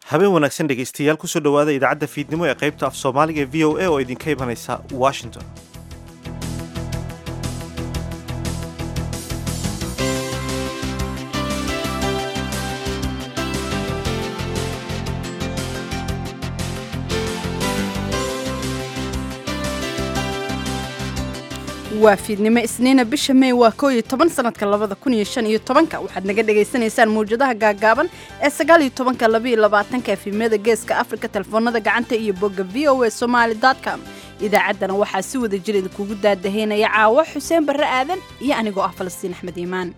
habeen wanaagsan dhegaystayaal kusoo dhowaada idaacadda fiidnimo ee qaybta af soomaaliga ee v o a oo idinka imanaysa washington waa fiidnimo isniina bisha mey waa koo iyo toban sanadka labada kun iyo shan iyo tobanka waxaad naga dhagaysanaysaan mawjadaha gaagaaban ee sagaal iyo tobanka labaiyo labaatanka efimyada geeska afrika telefoonada gacanta iyo bogga v o a somaali com idaacaddana waxaa si wada jir idinkugu daadahaynaya caawo xuseen barre aadan iyo anigoo ah falastiin axmed iimaan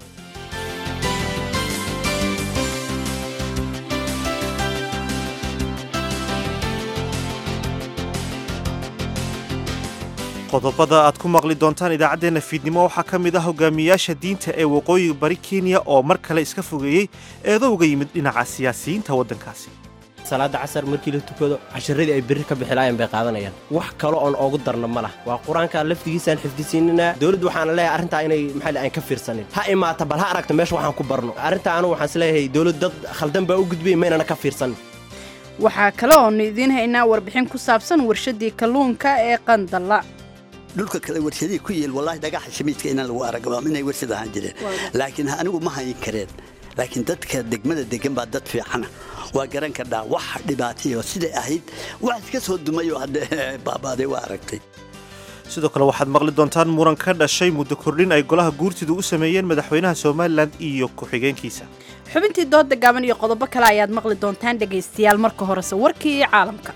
qodobada aad ku maqli doontaan idaacaddeenna fiidnimo waxaa ka mid ah hogaamiyayaasha diinta ee waqooyiga bari kenya oo mar kale iska fogeeyey eedo uga yimid dhinaca siyaasiyiinta waddankaasi salaada casar markii la tukado casharadii ay berri ka bixilaayeen bay qaadanayaan wax kale oon oogu darna ma lah waa qur-aanka laftigiisaan xifdisiinina dowladdu waxaana leeyahay arrintaa inay maxaa aan ka fiirsanin ha imaata bal ha aragta meesha waxaan ku barno arrintaa anugu waxaan isleeyahay dowlad dad khaldan baa u gudbay maynana ka fiirsanin waxaa kale oonu idiin haynaa warbixin ku saabsan warshadii kalluunka ee qandalla dhulka kale warshadihii ku yeel wallaahi dhagaxa shamiidka inaan lagu aragba inay warshad ahaan jireen laakiin anigu ma hayin kareen laakiin dadka degmada degan baa dad fiicana waa garan kardhaa wax dhibaatayo siday ahayd wax iska soo dumay oo hadde baabaaday waa aragtay sidoo kale waxaad maqli doontaan muran ka dhashay muddo kordhin ay golaha guurtidu u sameeyeen madaxweynaha somalilan iyo ku-xigeenkiisa xubintii dooda gaaban iyo qodobo kale ayaad maqli doontaan dhegaystayaal marka horese warkii iyo caalamka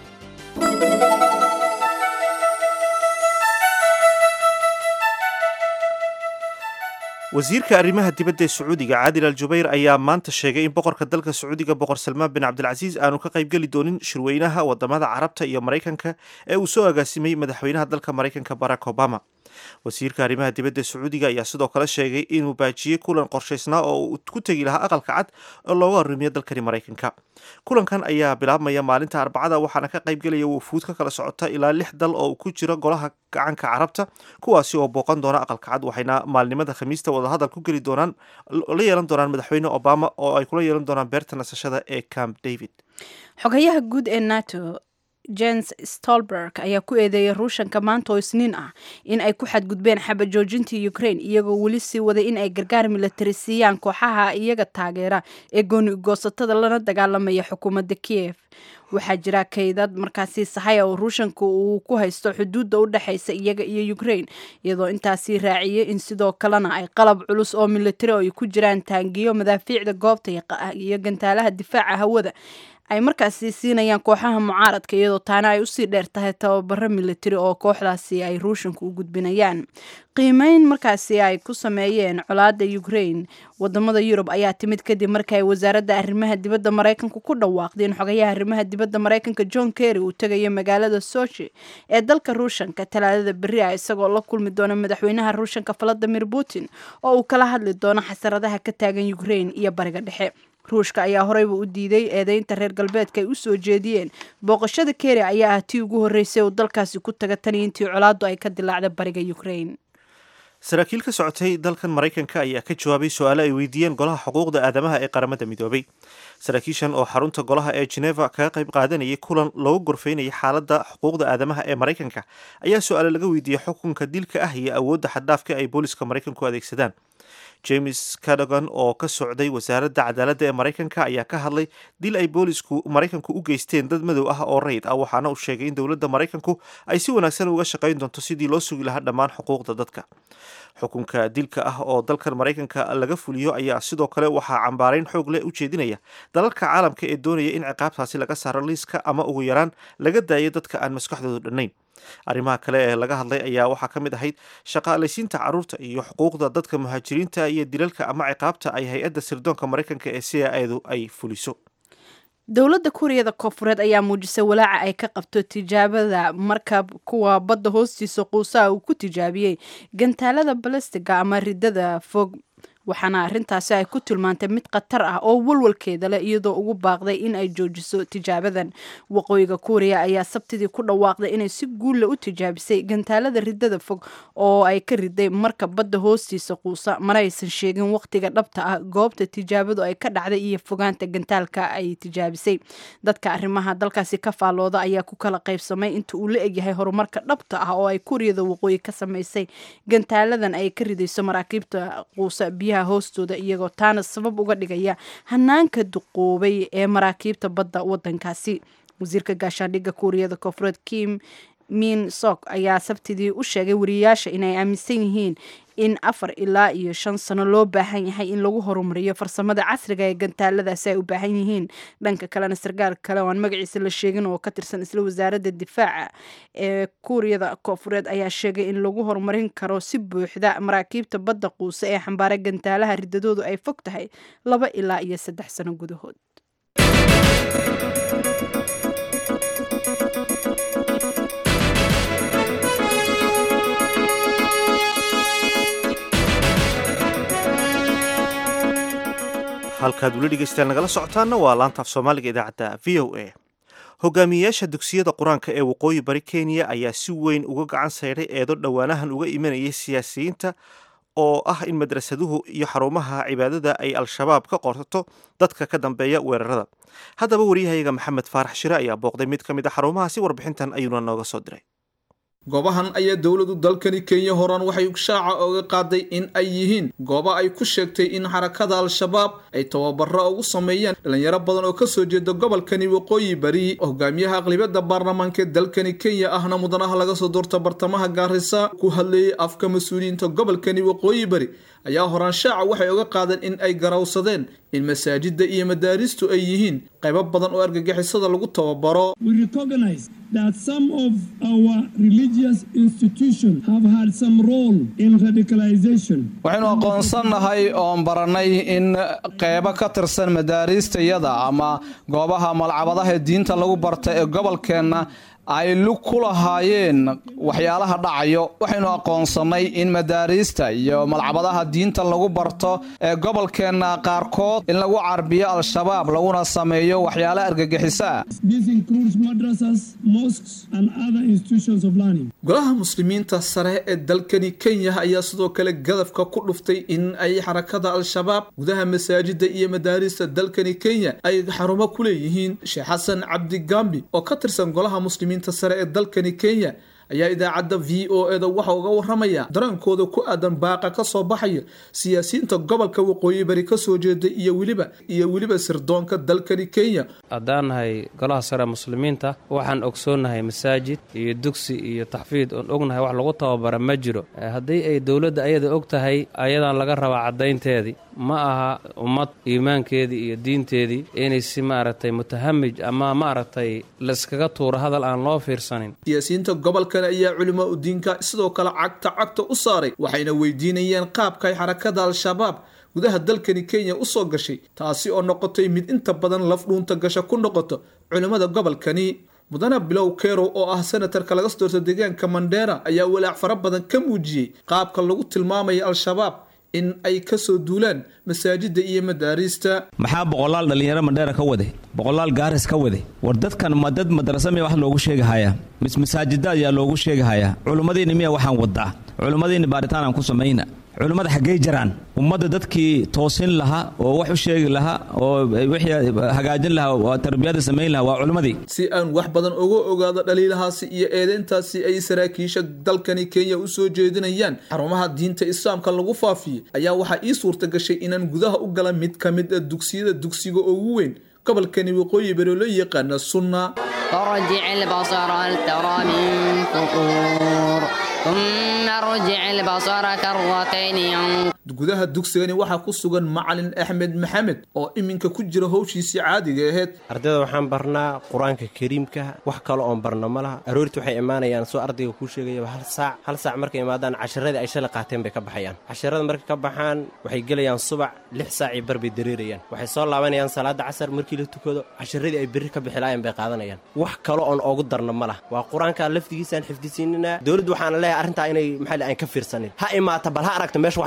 wasiirka arrimaha dibadda ee sacuudiga caadil al jubayr ayaa maanta sheegay in boqorka dalka sacuudiga boqor salmaan bin cabdilcasiis aanu ka qaybgeli doonin shirweynaha wadamada carabta iyo maraykanka ee uu soo agaasimay madaxweynaha dalka maraykanka barack obama wasiirka arrimaha dibadda ee sacuudiga ayaa sidoo kale sheegay inuu baajiyey kulan qorshaysnaa oo uu ku tegi lahaa aqalka cad oo looga arrimiyo dalkani maraykanka kulankan ayaa bilaabmaya maalinta arbacada waxaana ka qaybgelaya wufuud ka kala socota ilaa lix dal oo ku jira golaha gacanka carabta kuwaasi oo booqan doona aqalka cad waxayna maalnimada khamiista wadahadal ku geli doonaan la yeelan doonaan madaxweyne obama oo ay kula yeelan doonaan beerta nasashada ee camp david xogayaha guud ee nato jens stolberg ayaa ku eedeeyay ruushanka maanta oo isniin ah in ay ku xadgudbeen xabajoojintii ukraine iyagoo weli sii waday in ay gargaar milatari siiyaan kooxaha iyaga taageera ee gooni goosatada lana dagaalamaya xukuumadda kiev waxaa jira kaydad markaasi sahaya oo ruushanka uu ku haysto xuduudda u dhexaysa iyaga iyo ukraine iyadoo intaasi raaciyay in sidoo kalena ay qalab culus oo milatari oo ay ku jiraan taangiyo madaafiicda goobta iyo gantaalaha difaaca hawada ay markaasi siinayaan kooxaha mucaaradka iyadoo taana ay usii dheer tahay tababaro milatari oo kooxdaasi ay ruushanka u gudbinayaan qiimeyn markaasi ay ku sameeyeen colaada ukraine wadamada yurub ayaa timid kadib markii ay wasaaradda arrimaha dibadda maraykanka ku dhawaaqday in xogayaha arrimaha dibadda maraykanka john kerry uu tegayo magaalada sochi ee dalka ruushanka talaadada berri ah isagoo la kulmi doona madaxweynaha ruushanka valadimir putin oo uu kala hadli doono xasaradaha ka taagan ukraine iyo bariga dhexe ruushka ayaa horeyba u diiday eedeynta reer galbeedka ay u soo jeediyeen booqashada keri ayaa ah tii ugu horreysay uu dalkaasi ku taga tani intii colaaddu ay ka dilaacda bariga ukraine saraakiil ka socotay dalkan maraykanka ayaa ka jawaabay su-aalo ay weydiiyeen golaha xuquuqda aadamaha ee qaramada midoobay saraakiishan oo xarunta golaha ee geneva kaga qayb qaadanayay kulan loogu gorfeynayay xaaladda xuquuqda aadamaha ee maraykanka ayaa su-aalo laga weydiiyey xukunka dilka ah iyo awoodda xaddhaafka ay booliska maraykanku adeegsadaan james cadogan oo ka socday wasaaradda cadaaladda ee maraykanka ayaa ka hadlay dil ay boolisku maraykanku u geysteen dad madow ah oo rayid ah waxaana uu sheegay in dowladda maraykanku ay si wanaagsan uga shaqayn doonto sidii loo sugi lahaa dhammaan xuquuqda dadka xukunka dilka ah oo dalkan maraykanka laga fuliyo ayaa sidoo kale waxaa cambaarayn xoog leh u jeedinaya dalalka caalamka ee doonaya in ciqaabtaasi laga saaro liiska ama ugu yaraan laga daayo dadka aan maskaxdoodu dhannayn arrimaha kale ee laga hadlay ayaa waxaa ka mid ahayd shaqaalaysiinta carruurta iyo xuquuqda dadka muhaajiriinta iyo dilalka ama ciqaabta ay hay-adda sirdoonka maraykanka ee c a edu ay fuliso dowladda kuuriyada koonfureed ayaa muujisay walaaca ay ka qabto tijaabada markab kuwa badda hoostiisa quusaha uu ku tijaabiyey gantaalada balastiga ama ridada fog waxaana arrintaasi ay ku tilmaantay mid khatar ah oo walwalkeeda leh iyadoo ugu baaqday in ay joojiso tijaabadan waqooyiga kuuriya ayaa sabtidii ku dhawaaqday inay si guulla u tijaabisay gantaalada ridada fog oo ay ka riday marka badda hoostiisa quusa mana aysan sheegin waqtiga dhabta ah goobta tijaabadu ay ka dhacday iyo fogaanta gantaalka ay tijaabisay dadka arrimaha dalkaasi ka faallooda ayaa ku kala qaybsamay inta uu la egyahay horumarka dhabta ah oo ay kuuriyada waqooyi ka samaysay gantaaladan ay ka ridayso maraakiibta quusa biyaha hoostooda iyagoo taana sabab uga dhigaya hanaanka duqoobay ee maraakiibta badda wadankaasi wasiirka gaashaandhigga kuuriyada koonfureed kim min sok ayaa sabtidii u sheegay wariyayaasha inay aaminsan yihiin in afar ilaa iyo shan sano loo baahan yahay in lagu horumariyo farsamada casriga ee gantaaladaasi ay u baahan yihiin dhanka kalena sarkaal kale oo aan magaciisa la sheegin oo ka tirsan isla wasaaradda difaaca ee kuuriyada koonfureed ayaa sheegay in lagu horumarin karo si buuxda maraakiibta badda quuse ee xambaara gantaalaha ridadoodu ay fog tahay laba ilaa iyo saddex sano gudahood halkaad weli dhegeystayaal nagala socotaanna waa laantaaf soomaaliga idaacadda v o a hogaamiyeyaasha dugsiyada qur-aanka ee waqooyi bari kenya ayaa si weyn uga gacan sayday eedo dhowaanahan uga imanayay siyaasiyiinta oo ah in madrasaduhu iyo xarumaha cibaadada ay al-shabaab ka qorsato dadka ka dambeeya weerarada haddaba waryahayaga maxamed faarax shire ayaa booqday mid ka mid a xarumahaasi warbixintan ayuuna nooga soo diray goobahan ayaa dowladu dalkani kenya horaan waxay shaaca oga qaaday in ay yihiin gooba ay ku sheegtay in xarakada al-shabaab ay tababaro ugu sameeyaan dhalinyaro badan oo kasoo jeeda gobolkani waqooyi bari hogaamiyaha aqlibiyada baarlamaanka dalkani kenya ahna mudanaha laga soo doorta bartamaha gaarisa ku hadlayay afka mas-uuliyiinta gobolkani waqooyi bari ayaa horaan shaaca waxay oga qaadeen in ay garawsadeen in masaajida iyo madaaristu ay yihiin qaybo badan oo argagixisada lagu tababaro that some of our religious institutions have had some role in radicalization. waxaynu aqoonsannahay oon barannay in qeybo ka tirsan madaariistayada ama goobaha malcabadaha diinta lagu barta ee gobolkeenna ay lug ku lahaayeen waxyaalaha dhacayo waxaynu aqoonsannay in madaariista iyo malcabadaha diinta lagu barto ee gobolkeenna qaarkood in lagu carbiyo al-shabaab laguna sameeyo waxyaala argagixiso ah golaha muslimiinta sare ee dalkani kenya ayaa sidoo kale gadafka ku dhuftay in ay xarakada al-shabaab gudaha masaajida iyo madaarista dalkani kenya ay xarumo ku leeyihiin sheekh xasan cabdi gambi oo ka tirsan golaha muslimiinta sare ee dalkani kenya ayaa idaacadda v o eda waxa uga waramaya dareenkooda ku aadan baaqa ka soo baxaya siyaasiyiinta gobolka waqooyi bari kasoo jeeda iyo weliba iyo weliba sirdoonka dalkani kenya haddaan nahay golaha sare muslimiinta waxaan ogsoonnahay masaajid iyo dugsi iyo taxfiid oon ognahay wax lagu tababara ma jiro haddii ay dowladda ayada og tahay ayadaan laga rabaa caddaynteedii ma aha ummad iimaankeedii iyo diinteedii inay si maaragtay mutahamij ama maaragtay laiskaga tuuro hadal aan loo fiirsanin siyaasiyiinta gobolkan ayaa culimaa udiinka sidoo kale cagta cagta u saaray waxayna weydiinayeen qaabka ay xarakada al-shabaab gudaha dalkani kenya usoo gashay taasi oo noqotay mid inta badan laf dhuunta gasha ku noqoto culimmada gobolkani mudane bilow kerow oo ah senatarka laga soo doorta deegaanka mandheera ayaa walaac fara badan ka muujiyey qaabka lagu tilmaamaya al-shabaab in ay kasoo duulaan masaajida iyo madaariista maxaa boqolaal dhallinyaro mandheera ka wade boqolaal gaaris ka wade war dadkan ma dad madrasa miya wax loogu sheegahayaa mis masaajida ayaa loogu sheegahayaa culimmadiinni miya waxaan wadaa culimmadiinni baaritaan aan ku samayna culimmada xaggey jaraan ummadda dadkii toosin lahaa oo wax u sheegi lahaa oo wixii hagaajin lahaa oo tarbiyada samayn lahaa waa culimmadii si aan wax badan uga ogaado dhaliilahaasi iyo eedeyntaasi ay saraakiisha dalkani kenya u soo jeedinayaan xarumaha diinta islaamka lagu faafiyey ayaa waxaa ii suurta gashay inaan gudaha u gala mid ka mid a dugsiyada dugsiga ugu weyn gobolkani waqooyi bari oo loo yaqaana sunna فرجع البصر هل ترى من فطور ثم ارجع البصر كرتين ينقلب gudaha dugsigani waxaa ku sugan macalin axmed maxamed oo iminka ku jira howshiisii caadiga ahayd ardayda waxaan barnaa qur-aanka kariimka wax kale oon barno ma laha aroortii waxay imaanayaan soo ardayga kuu sheegayaba hal saac hal saac markay imaadaan casharadii ay shalay qaateen bay ka baxayaan casharada markay ka baxaan waxay gelayaan subac lix saacii bar bay dareerayaan waxay soo laabanayaan salaada casar markii la tukado casharadii ay berri ka bixilaayeen bay qaadanayaan wax kale oon oogu darno ma laha waa qur-aanka laftigiisaan xifdisiinina dowladdu waxaana leeyahay arrintaa inay maxaa aan ka fiirsanin ha imaata bal ha aragta meesha waxaan ku barno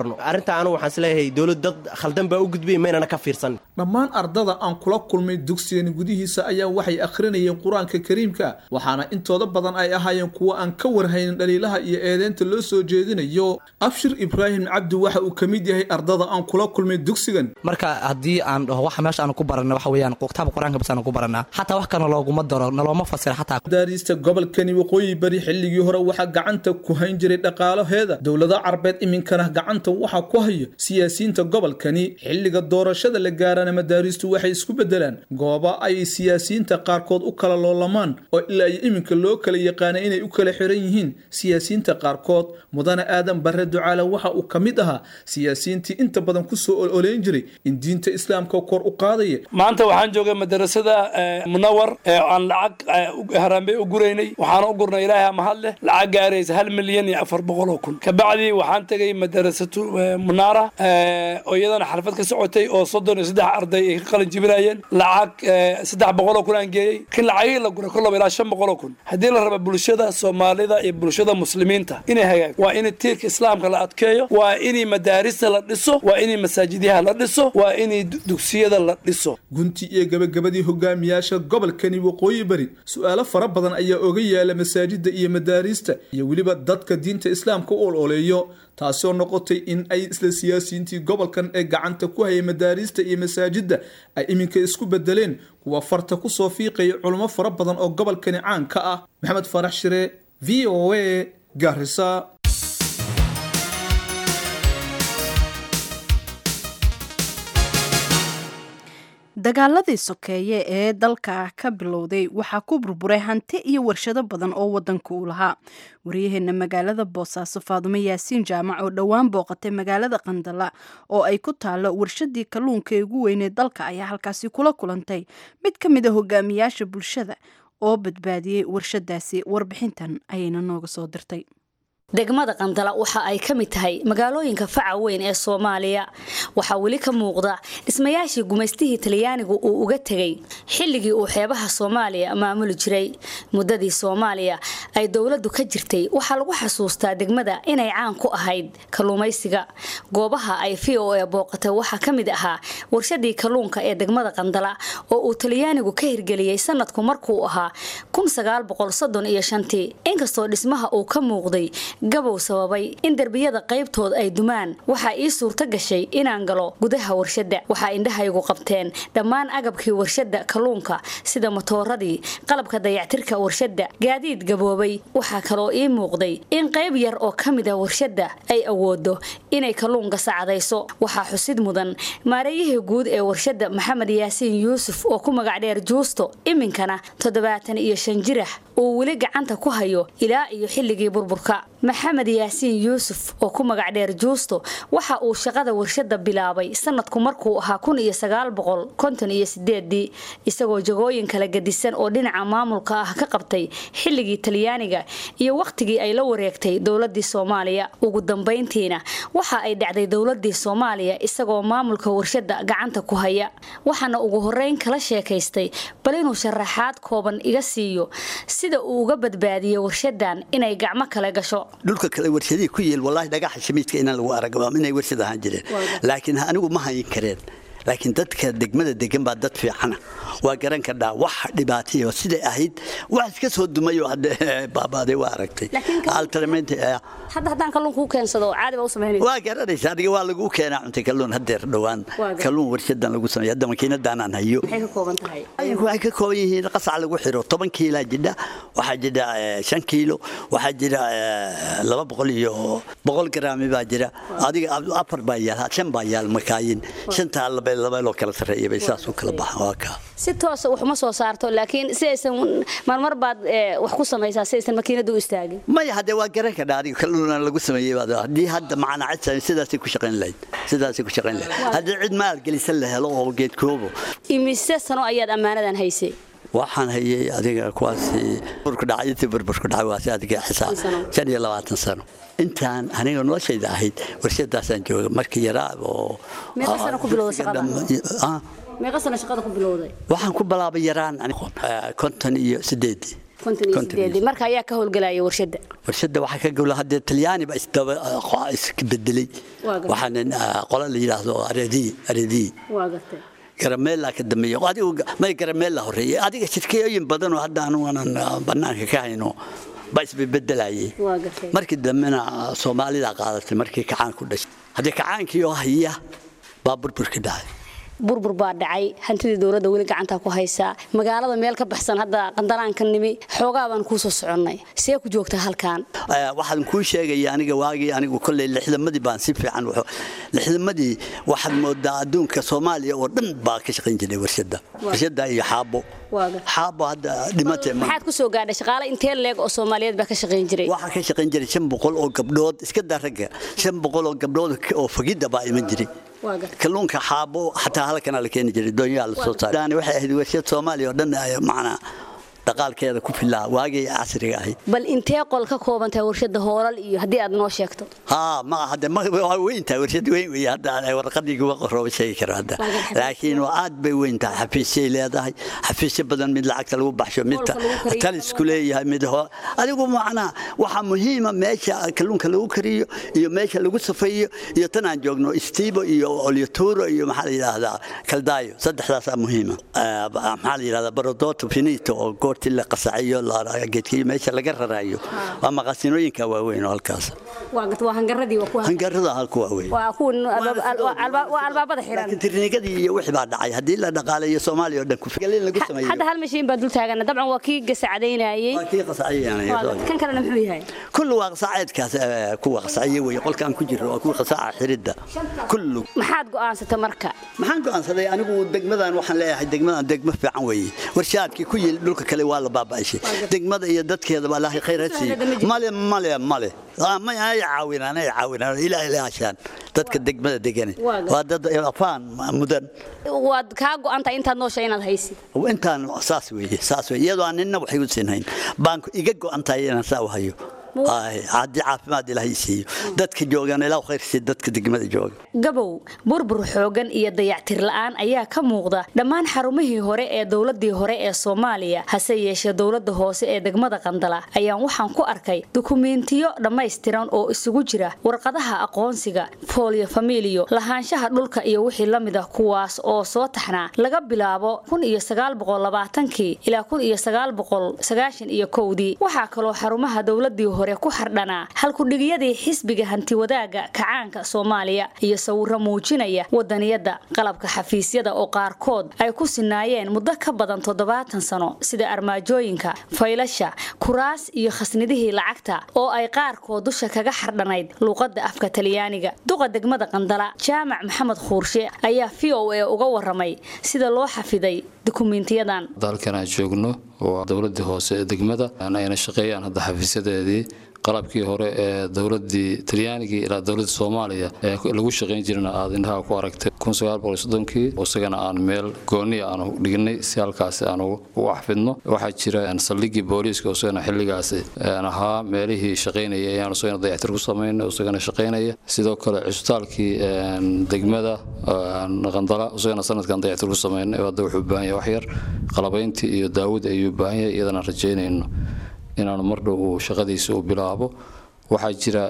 karno arrintaa anigu waxaan isleeyahay dowlad dad khaldan baa u gudbay maynana ka fiirsan dhammaan ardada aan kula kulmay dugsigan gudihiisa ayaa waxay akhrinayeen qur-aanka kariimka waxaana intooda badan ay ahaayeen kuwo aan ka warhaynin dhaliilaha iyo eedeynta loo soo jeedinayo abshir ibraahim cabdi waxa uu ka mid yahay ardada aan kula kulmay dugsigan marka haddii aan dhaho waxa meesha aan ku barana waxa weeyaan kitaabka qur-aanka bas aan ku baranaa xataa wax kana looguma daro nalooma fasira xataa madaariista gobolkani waqooyi bari xilligii hore waxaa gacanta ku hayn jiray dhaqaalaheeda dowlada carbeed iminkana gacanta waxaa ku hayo siyaasiyiinta gobolkani xilliga doorashada la gaarana madaariistu waxay isku bedelaan gooba ay siyaasiyiinta qaarkood u kala loolamaan oo ilaa iyo iminka loo kala yaqaana inay u kala xiran yihiin siyaasiyiinta qaarkood mudane aadan bare ducaale waxa uu ka mid ahaa siyaasiyiintii inta badan kusoo ololeyn jiray in diinta islaamka kor u qaadaya maanta waxaan joogay madarasada munawar ee aan lacag haraambey u guraynay waxaana u gurnay ilaahay mahad leh lacag gaaraysa hal milyan iyo afar boqol oo kun kabacdii waxaan tegay madarasatu munaara oo iyadana xalfad ka socotay oo soddon iyo saddex arday ay ka qalin jibinayeen lacag saddex boqol oo kun aan geeyey kin lacagihii la guray kollaba ilaa shan boqol oo kun haddii la raba bulshada soomaalida iyo bulshada muslimiinta inay hagaag waa in tiirka islaamka la adkeeyo waa inay madaarista la dhiso waa inay masaajidyaha la dhiso waa inay dugsiyada la dhiso gunti iyo gabagabadii hogaamiyaasha gobolkani waqooyi bari su-aalo fara badan ayaa oga yaala masaajida iyo madaariista iyo weliba dadka diinta islaamka u ololeeyo taasoo noqotay in ay isla siyaasiyiintii gobolkan ee gacanta ku hayay madaariista iyo masaajidda ay iminka isku bedeleen kuwa farta kusoo fiiqaya culamo fara badan oo gobolkani caan ka ah maxamed farax shire v o a garisa dagaaladii sokeeye ee dalka ka bilowday waxaa ku burburay hanti iyo warshado badan oo wadanka uu lahaa waryaheena magaalada boosaaso faadumo yaasiin jaamac oo dhowaan booqatay magaalada qandala oo ay ku taalo warshadii kalluunka ee ugu weynee dalka ayaa halkaasi kula kulantay mid ka mid a hogaamiyaasha bulshada oo badbaadiyey warshadaasi warbixintan ayayna nooga soo dirtay degmada qandala waxa ay ka mid tahay magaalooyinka faca weyn ee soomaaliya waxaa weli ka muuqda dhismayaashii gumaystihii talyaanigu uu uga tegay xilligii uu xeebaha soomaaliya maamuli jiray muddadii soomaaliya ay dowladdu ka jirtay waxaa lagu xasuustaa degmada inay caan ku ahayd kalluumaysiga goobaha ay v o e booqatay waxaa ka mid ahaa warshadii kalluunka ee degmada qandala oo uu talyaanigu ka hirgeliyey sanadku markuu ahaa inkastoo dhismaha uu ka muuqday gabow sababay in derbiyada qaybtood ay dumaan waxaa ii suurto gashay inaan galo gudaha warshadda waxaa indhahaygu qabteen dhammaan agabkii warshadda kalluunka sida matooradii qalabka dayactirka warshadda gaadiid gaboobay waxaa kaloo ii muuqday in qayb yar oo ka mid a warshadda ay awoodo inay kalluunka sacdayso waxaa xusid mudan maareeyihii guud ee warshadda maxamed yaasiin yuusuf oo ku magac dheer juusto iminkana toddobaatan iyo shan jirax uu weli gacanta ku hayo ilaa iyo xilligii burburka maxamed yaasiin yuusuf oo ku magac dheer juusto waxa uu shaqada warshadda bilaabay sanadku markuu ahaa kun iyo sagaal boqol konton iyo sideedii isagoo jagooyin kala gadisan oo dhinaca maamulka ah ka qabtay xilligii talyaaniga iyo wakhtigii ay la wareegtay dowladii soomaaliya ugu dambayntiina waxa ay dhacday dowladii soomaaliya isagoo maamulka warshadda gacanta ku haya waxaana ugu horeyn kala sheekaystay bal inuu sharaxaad kooban iga siiyo sida uu uga badbaadiyey warshadan inay gacmo kale gasho dhulka kale warshadihii ku yeel wallaahi dhagaxa shamiidka inaan lagu aragaba inay warshad ahaan jireen laakiin anigu ma hayin kareen laakiin dadka degmada degan baa dad fiicana waa garan kardhaa wax dhibaatayo siday ahayd wax iska soo dumayoo hadde baabaaday waa aragtay hadda haddaan kalluun kuu keensado caadi baa u samaynaysa waa garanaysa adiga waa lagu keenaa cunta kalluun hadeer dhowaan kalluun warshadan lagu sameeya hadda makiinadaanaan hayo maxay ka kooban tahay waxay ka kooban yihiin qasac lagu xiro toban kiilaa jidha waxaa jira shan kiilo waxaa jira laba boqol iyo boqol garaami baa jira adiga afar baa yaal shan baa yaal makaayin shantaa labeeloo kala sarreeya bay saas u kala baxaan waa kaa si toosa wax uma soo saarto laakiin si aysan marmar baad wax ku samaysaa si aysan makiinadu u istaagin maya haddee waa garan kadha adiga kalluuna lagu sameeyey baad haddii hadda macnacad sidaasay ku shaqayn lahayd sidaasay ku shaqayn lahayd haddii cid maalgelisan la helo oo geedkoobo imise sano ayaad ammaanadan haysay waxaan hayay adiga kuwaasi burku dhacay intii burburku dhacay waasi adiga xisaab shan iyo labaatan sano intaan aniga noloshayda ahayd warshadaasaan jooga markii yaraa oo meeqa sano ku bilowday shaqada meeqa sano shaqada ku bilowday waxaan ku bilaabay yaraan konton iyo sideedii marka ayaa ka howlgelaya warshada warshada waxaa ka gowla haddee talyaani ba isdaba isbedelay waxaan qola la yidhaahdo arediyi arediyi garameela ka dambeeya adigu may garameela horeeyay adiga shirkooyin badan oo hadda anu aanan banaanka ka hayno baa isbebedelayay markii dambena soomaalida qaadatay markii kacaan ku dhashay haddii kacaankii oo haya baa burburka dhacay burbur baa dhacay hantidii dowladda weli gacantaa ku haysaa magaalada meel ka baxsan hadda qandaraanka nimi xoogaa baan kuu soo soconnay see ku joogtaa halkan waxaan kuu sheegaya aniga waagii anigu kolley lixdamadii baan si fiican lixdamadii waxaad moodaa adduunka soomaaliya oo dhan baa ka shaqayn jiray warshada warshada iyo xaabo xaabo hadda dhimatay maxaad ku soo gaadhay shaqaale intee leeg oo soomaaliyeed baa ka shaqayn jiray waxaa ka shaqayn jiray shan boqol oo gabdhood iska daa ragga shan boqol oo gabdhood oo fagidda baa iman jiray kalluunka xaabo xataa halkana la keeni jiray doonyaha la soo saaray waxay ahayd warshad soomaaliya oo dhan macnaa dhaqaalkeeda ku filaa waagii casriga ahayd bal intee qol ka koobantahay warshada hoolal iyo haddii aad noo sheegto haa ma hadde waa weyntahay warshad weyn wey hadda warqadii kuga qorooba sheegi karo hadda laakiin waa aad bay weyn tahay xafiisyay leedahay xafiisyo badan mid lacagta lagu baxsho mid talisku leeyahay mid adigu macnaa waxaa muhiima meesha kalluunka lagu kariyo iyo meesha lagu safeeyo iyo tan aan joogno istiibo iyo olyoturo iyo maxaa la yidhaahdaa kaldaayo saddexdaasaa muhiima maxaa la yidhahdaa barodoto finito oo goor la qasaciyo geedkiyo meesha laga rarayo waa maqasinooyinka waaweyn oo halkaas hangarada halku waaweyn waa albaabada xiran tirnigadii iyo wixii baa dhacay haddii la dhaqaalayo soomaaliya oo dhan kufigalin lagu sameeyo hadda hal mashiin baa dul taagana dabcan waa kii gasacadaynayay waa kii qasaciyanaya kan kalena muxuu yahay kullu waa qasaceedkaas kuwa qasaciye weeye qolkaan ku jiro waa kuwa qasaca xiridda kullu maxaad go'aansata marka maxaan go'aansaday anigu degmadan waxaan leeyahay degmadan degmo fiican weeye warshaadkii ku yil dhulka kale waa la baaba'ishay degmada iyo dadkeedaba ilaahay khayr ha siiyo male male male ma ay caawinaan ay caawinaan ilaahay la hashaan dadka degmada degane waa dad afaan mudan waad kaa go'antahay intaad noosha inaad haysi intaan saas weeye saas weeye iyadoo aan ninna waxay u siinhayn baan iga go'antahay inaan saa u hayo haddii caafimaad ilaahay siiyo dadka joogan ilaa khayrsi dadka degmada jooga gabow burbur xoogan iyo dayactir la'aan ayaa ka muuqda dhammaan xarumihii hore ee dowladii hore ee soomaaliya hase yeeshee dowlada hoose ee degmada qandala ayaan waxaan ku arkay dukumiintiyo dhammaystiran oo isugu jira warqadaha aqoonsiga foolyo familiyo lahaanshaha dhulka iyo wixii la mid ah kuwaas oo soo taxnaa laga bilaabo kii ilaa iyo kowdii waxaa kaloo xarumaha dowladii hore ku xardhanaa halkudhigiyadii xisbiga hantiwadaaga kacaanka soomaaliya iyo sawiro muujinaya wadaniyada qalabka xafiisyada oo qaarkood ay ku sinaayeen muddo ka badan toddobaatan sano sida armaajooyinka faylasha kuraas iyo khasnidihii lacagta oo ay qaarkood dusha kaga xardhanayd luuqada afka talyaaniga duqa degmada qandala jaamac maxamed khuurshe ayaa v o a uga waramay sida loo xafiday dukumiintiyadan dalkan aan joogno waa dowladii hoose ee degmada ayna shaqeeyaan hadda xafiisyadeedii qalabkii hore ee dowladii talyaanigii ilaa dowladda soomaaliya ee lagu shaqayn jirana aad indhaha ku aragtay kii isagana aan meel gooniya aanu dhignay si halkaasi aan ugu axfidno waxaa jira saldhigii booliiska isagana xilligaasi ahaa meelihii shaqaynaya ayaan isagana dayactir ku samaynay isagana shaqaynaya sidoo kale cusbitaalkii degmada qandala isagana sanadkan dayactir ku samaynay hadda wuxuu baahan yahay waxyar qalabayntii iyo daawud ayuu baahan yahay iyadana rajaynayno inaanu mardhow uu shaqadiisa u bilaabo waxaa jira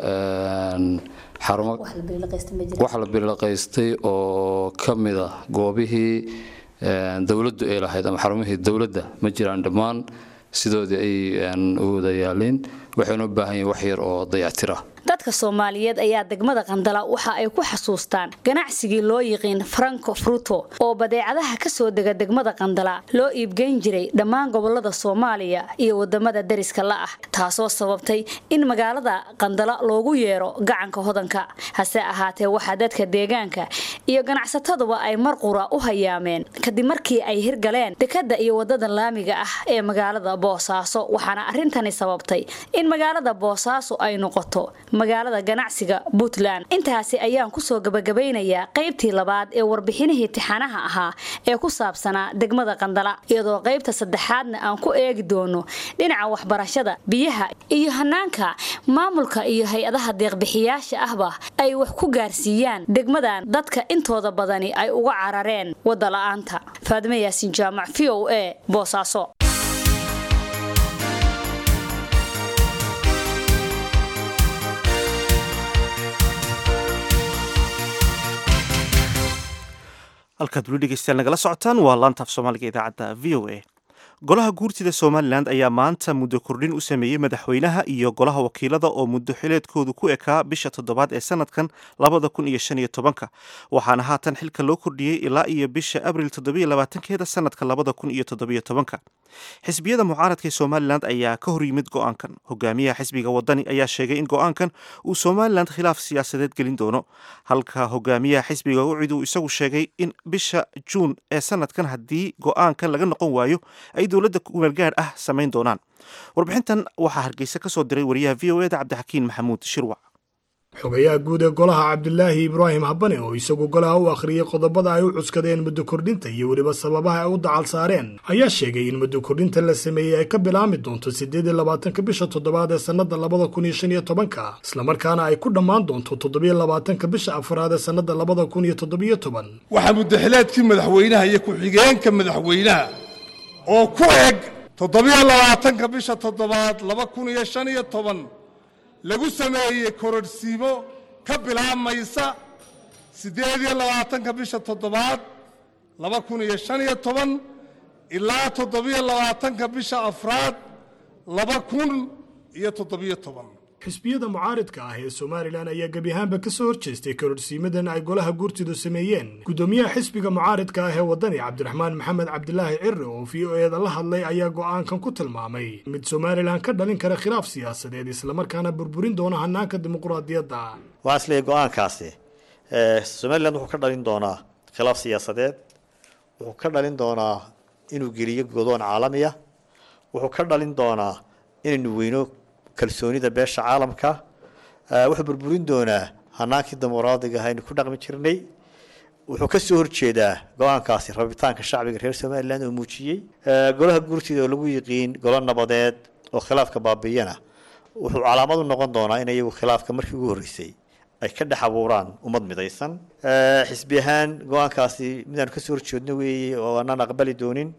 xarumo wax la bilaqaystay oo ka mid ah goobihii dowladdu ay lahayd ama xarumihii dowladda ma jiraan dhammaan sidoodii ay u wada yaaliin waxaynu u baahan yihin wax yar oo dayactir ah dadka soomaaliyeed ayaa degmada qandala waxa ay ku xasuustaan ganacsigii loo yiqiin franco fruto oo badeecadaha ka soo dega degmada qandala loo iibgeyn jiray dhammaan gobolada soomaaliya iyo wadamada dariska la ah taasoo sababtay in magaalada qandala loogu yeero gacanka hodanka hase ahaatee waxaa dadka deegaanka iyo ganacsataduba ay mar qura u hayaameen kadib markii ay hirgaleen dekada iyo wadada laamiga ah ee magaalada boosaaso waxaana arintani sababtay in magaalada boosaaso ay noqoto magaalada ganacsiga puntland intaasi ayaan kusoo gabagabaynayaa qaybtii labaad ee warbixinihii tixanaha ahaa ee ku saabsanaa degmada qandala iyadoo qaybta saddexaadna aan ku eegi doono dhinaca waxbarashada biyaha iyo hanaanka maamulka iyo hay-adaha deeqbixiyaasha ahba ay wax ku gaarsiiyaan degmadan dadka intooda badani ay uga carareen wadda la-aanta faadime yaasin jaamac v o a boosaaso halkaad weli dhegeystayaal nagala socotaan waa laantaaf soomaaliga idaacadda v o a golaha guurtida somalilan ayaa maanta muddo kordhin u sameeyey madaxweynaha iyo golaha wakiilada oo muddo xileedkoodu ku ekaa bisha toddobaad ee sanadkan labada kun iyo shan iyo tobanka waxaana haatan xilka loo kordhiyey ilaa iyo bisha abril toddobiyo labaatankeeda sanadka labada kun iyo toddobiyo tobanka xisbiyada mucaaradka ee somalilan ayaa ka hor yimid go-aankan hogaamiyaha xisbiga wadani ayaa sheegay in go-aankan uu somalilan khilaaf siyaasadeed gelin doono halka hogaamiyaha xisbiga ucid uu isagu sheegay in bisha juun ee sanadkan haddii go-aankan laga noqon waayo ay dowladda kumeelgaadh ah samayn doonaan warbixintan waxaa hargeysa ka soo diray wariyaha v o eda cabdixakiin maxamuud shirwac xogayaha guud ee golaha cabdilaahi ibraahim habane oo isagu golaha u akhriyey qodobada ay u cuskadeen muddo kordhinta iyo weliba sababaha ay u dacal saareen ayaa sheegay in muddo kordhinta la sameeyey ay ka bilaami doonto siddeed iyo labaatanka bisha toddobaad ee sannada labada kun iyo shan iyo tobanka islamarkaana ay ku dhammaan doonto toddobiyo labaatanka bisha afraad ee sannada labada kun iyo toddobiyo toban waxaa muddaxileedkii madaxweynaha iyo ku-xigeenka madaxweynaha oo ku eg toddobiyo labaatanka bisha toddobaad laba kun iyo shan iyo toban lagu sameeyey kororhsiimo ka bilaabmaysa siddeed iyo labaatanka bisha toddobaad laba kun iyo shan iyo toban ilaa toddobiyo labaatanka bisha afraad laba kun iyo toddobiyo toban xisbiyada mucaaridka ah ee somalilan ayaa gebi ahaanba ka soo horjeestay kororhsiimadan ay golaha guurtidu sameeyeen guddoomiyaha xisbiga mucaaridka ah ee waddani cabdiraxmaan maxamed cabdilaahi cirre oo v o eeda la hadlay ayaa go'aankan ku tilmaamay mid somalilan ka dhalin kara khilaaf siyaasadeed islamarkaana burburin doona hanaanka dimuqraadiyadda waxaan isleeyahay go-aankaasi somalilan wuxuu ka dhalin doonaa khilaaf siyaasadeed wuxuu ka dhalin doonaa inuu geliyo godoon caalamiya wuxuu ka dhalin doonaa inaynu weyno kalsoonida beesha caalamka wuxuu burburin doonaa hanaankii dimuqraadiga aynu ku dhaqmi jirnay wuxuu ka soo horjeedaa go-aankaasi rabitaanka shacbiga reer somalilan oo muujiyey golaha guurtida oo lagu yiqiin golo nabadeed oo khilaafka baabiyana wuxuu calaamad u noqon doonaa in iyagu khilaafka markii ugu horreysay ay ka dhex abuuraan ummad midaysan xisbi ahaan go-aankaasi midaanu kasoo horjeedno weeye oo aanaan aqbali doonin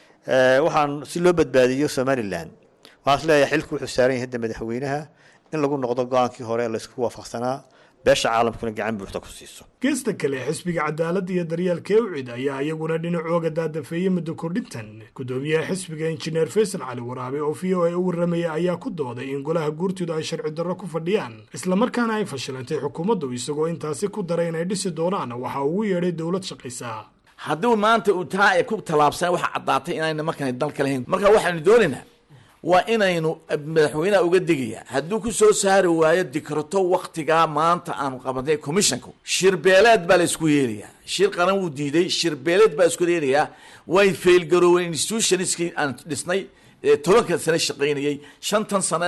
waxaan si loo badbaadiyo somalilan waxaan isleeyahay xilku wuxuu saaran yahay hadda madaxweynaha in lagu noqdo go-aankii hore ee laysku waafaqsanaa beesha caalamkuna gacan buuxda ku siiso geesta kale xisbiga cadaaladda iyo daryeelka ewcid ayaa iyaguna dhinacooga daadafeeyey muddo kordhintan guddoomiyaha xisbiga injineer faysal cali waraabe oo v o a u warramaya ayaa ku dooday in golaha guurtidu ay sharci darro ku fadhiyaan islamarkaana ay fashilantay xukuumaddu isagoo intaasi ku daray inay dhisi doonaan waxa ugu yeedhay dowlad shaqaysa hadduu maanta uu taa ay ku tallaabsan waxa caddaatay inayna markaan dalka lahayn marka waxaanu doonaynaa waa inaynu madaxweyneha uga digaya hadduu ku soo saari waayo dikrato waktigaa maanta aanu qabanay commissionku shirbeeleed baa la isku yeelayaa shir qaran wuu diiday shirbeeleed baa isku yeelayaa way failgarooween institutionskii aan dhisnay tobanka sane shaqaynayay shantan sana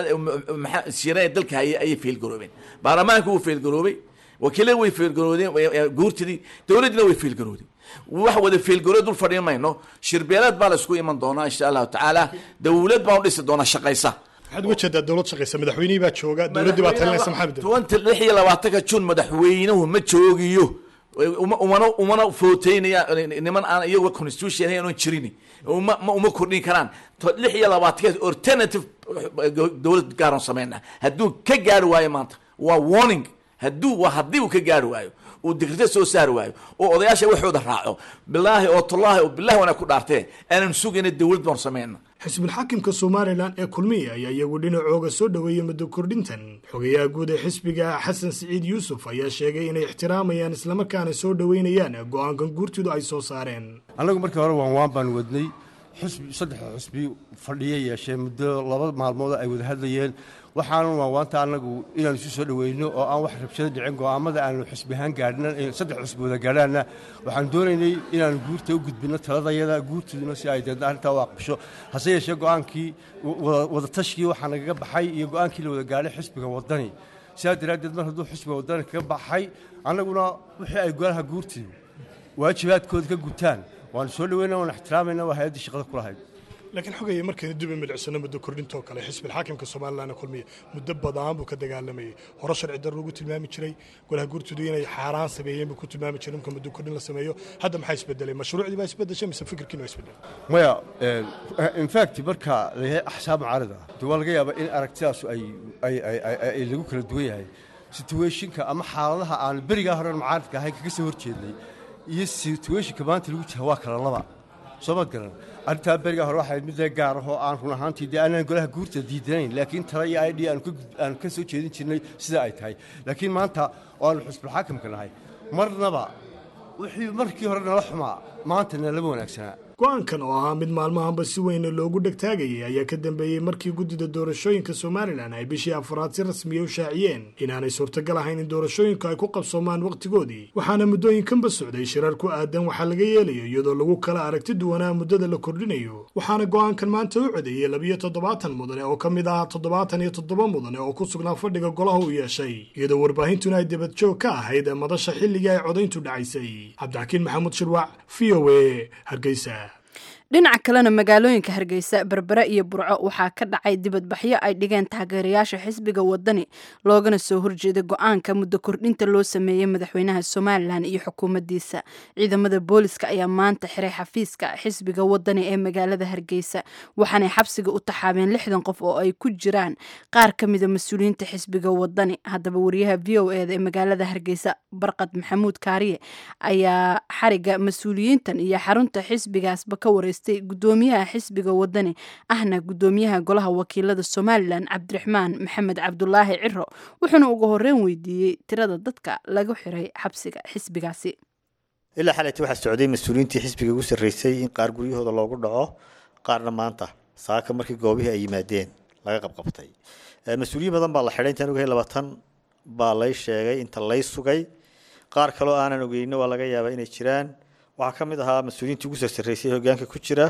siira dalka hayay ayay failgaroobeen baarlamaanka wuu failgaroobay wakiilada way failgaroodeen guurtidii dowladdina way failgaroodeen wax wada feelgaro dul fadhiin mayno shirbeeleed baa la isku iman doonaa insha allahu tacaala dowlad baan u dhisi doonaa shaqaysa maxaad uga jeedaa dowlad shaqaysa madaxweynihii baa jooga dowladdii baa talinaysa maxamed tobanka lix iyo labaatanka jun madaxweynuhu ma joogiyo umana umana footeynaya niman aan iyaga constitution ahayn jirin uma uma kordhin karaan lix iyo labaatanka alternative dowlad gaaran sameyna hadduu ka gaari waayo maanta waa warning hadduu waa haddii uu ka gaari waayo uu dikrito soo saari waayo oo odayaasha waxooda raaco bilaahi oo tullaahi oo bilahi wana ku dhaartee aanan sugayna dowlad baan sameyna xisbulxaakimka somalilan ee kulmiya ayaa iyagu dhinacooga soo dhoweeyey muddo kordhintan xogayaha guud ee xisbiga xasan siciid yuusuf ayaa sheegay inay ixtiraamayaan islamarkaana soo dhoweynayaan go-aankan guurtidu ay soo saareen annagu markii hore waan waan baan wadnay xusbi saddexda xusbi fadhiya yeeshee muddo laba maalmood ay wada hadlayeen waxaanu waawaanta annagu inaanu isu soo dhoweyno oo aan wax rabshado dhicin go'aamada aanu xusbi ahaan gaadhna saddex xusbi wada gaadhaanna waxaan doonaynay inaanu guurta u gudbinno taladayada guurtuduna si ay deedna arrintaa u aqbasho hase yeeshee go'aankii wada tashkii waxaa nagaga baxay iyo go'aankii la wada gaadhay xisbiga waddani sidaa daraaddeed mar hadduu xisbiga waddani kaga baxay annaguna wixii ay golaha guurtidu waajibaadkooda ka gutaan waanu soo dhoweyna waan ixtiraamayna waa hay-addii shaqada ku lahayd laakiin xogaya markaynu dib u milicsano muddo kordhintoo kale xisbilxaakimka somalilan kulmiya muddo badan buu ka dagaalamayay hore sharci dar lagu tilmaami jiray golaha guurtoodu inay xaaraan sameeyeen buu ku tilmaami jiray marka muddo kordhin la sameeyo hadda maxaa isbedelay mashruucdii baa isbedeshay mise fikirkiina waa isbedelay maya infact marka la yahay axsaab mucaarida de waa laga yaabaa in aragtidaasu ay ay ay lagu kala duwan yahay situationka ama xaaladaha aan berigaa horen mucaaridka ahayn kaga soo horjeednay iyo situationka maanta lagu jira waa kala laba soo maad garan arrintaa beriga hore waxay mid gaar ahoo aan run ahaantii dee aanaan golaha guurta diidanayn laakiin tala iyo idh aanu ka soo jeedin jirnay sida ay tahay laakiin maanta oo aanu xusbulxaakamka nahay marnaba wixii markii hore nala xumaa maanta nalama wanaagsanaa go-aankan oo ahaa mid maalmahanba si weyn loogu dhegtaagayay ayaa ka dambeeyey markii guddida doorashooyinka somalilan ay bishii afraad si rasmiya u shaaciyeen inaanay suurtagal ahayn in doorashooyinku ay ku qabsoomaan wakhtigoodii waxaana muddooyinkanba socday shirar ku aadan waxaa laga yeelayo iyadoo lagu kala aragti duwanaa muddada la kordhinayo waxaana go-aankan maanta u codeeyey labiyo toddobaatan mudane oo ka mid ah toddobaatan iyo toddoba mudane oo ku sugnaa fadhiga golaha u yeeshay iyadoo warbaahintuna ay debadjoog ka ahayd madasha xilligii ay codayntu dhacaysay cabdixakiin maxamuud shirwac v o a hargeysa dhinaca kalena magaalooyinka hargeysa berbere iyo burco waxaa ka dhacay dibadbaxyo ay dhigeen taageerayaasha xisbiga wadani loogana soo horjeeday go-aanka muddo kordhinta loo sameeyey madaxweynaha somalilan iyo xukuumaddiisa ciidamada booliska ayaa maanta xiray xafiiska xisbiga wadani ee magaalada hargeysa waxaanay xabsiga u taxaabeen lixdan qof oo ay ku jiraan qaar ka mida mas-uuliyiinta xisbiga wadani haddaba wariyaha v o eda ee magaalada hargeysa barqad maxamuud kaariye ayaa xariga mas-uuliyiintan iyo xarunta xisbigaasba ka wareystay gudoomiyaha xisbiga wadani ahna gudoomiyaha golaha wakiilada somalilan cabdiraxmaan maxamed cabdulaahi ciro wuxuuna ugu horeyn weydiiyey tirada dadka lagu xiray xabsiga xisbigaasi ilaa xalayta waxaa socday mas-uuliyiintii xisbiga ugu sarreysay in qaar guryahooda loogu dhaco qaarna maanta saaka markii goobihii ay yimaadeen laga qabqabtay mas-uuliyiin badan baa la xidhay intaan ogahay labaatan baa lay sheegay inta lay sugay qaar kaloo aanan ogeyno waa laga yaabaa inay jiraan waxaa ka mid ahaa mas-uuliyiintii ugu sarsareysay hogaanka ku jira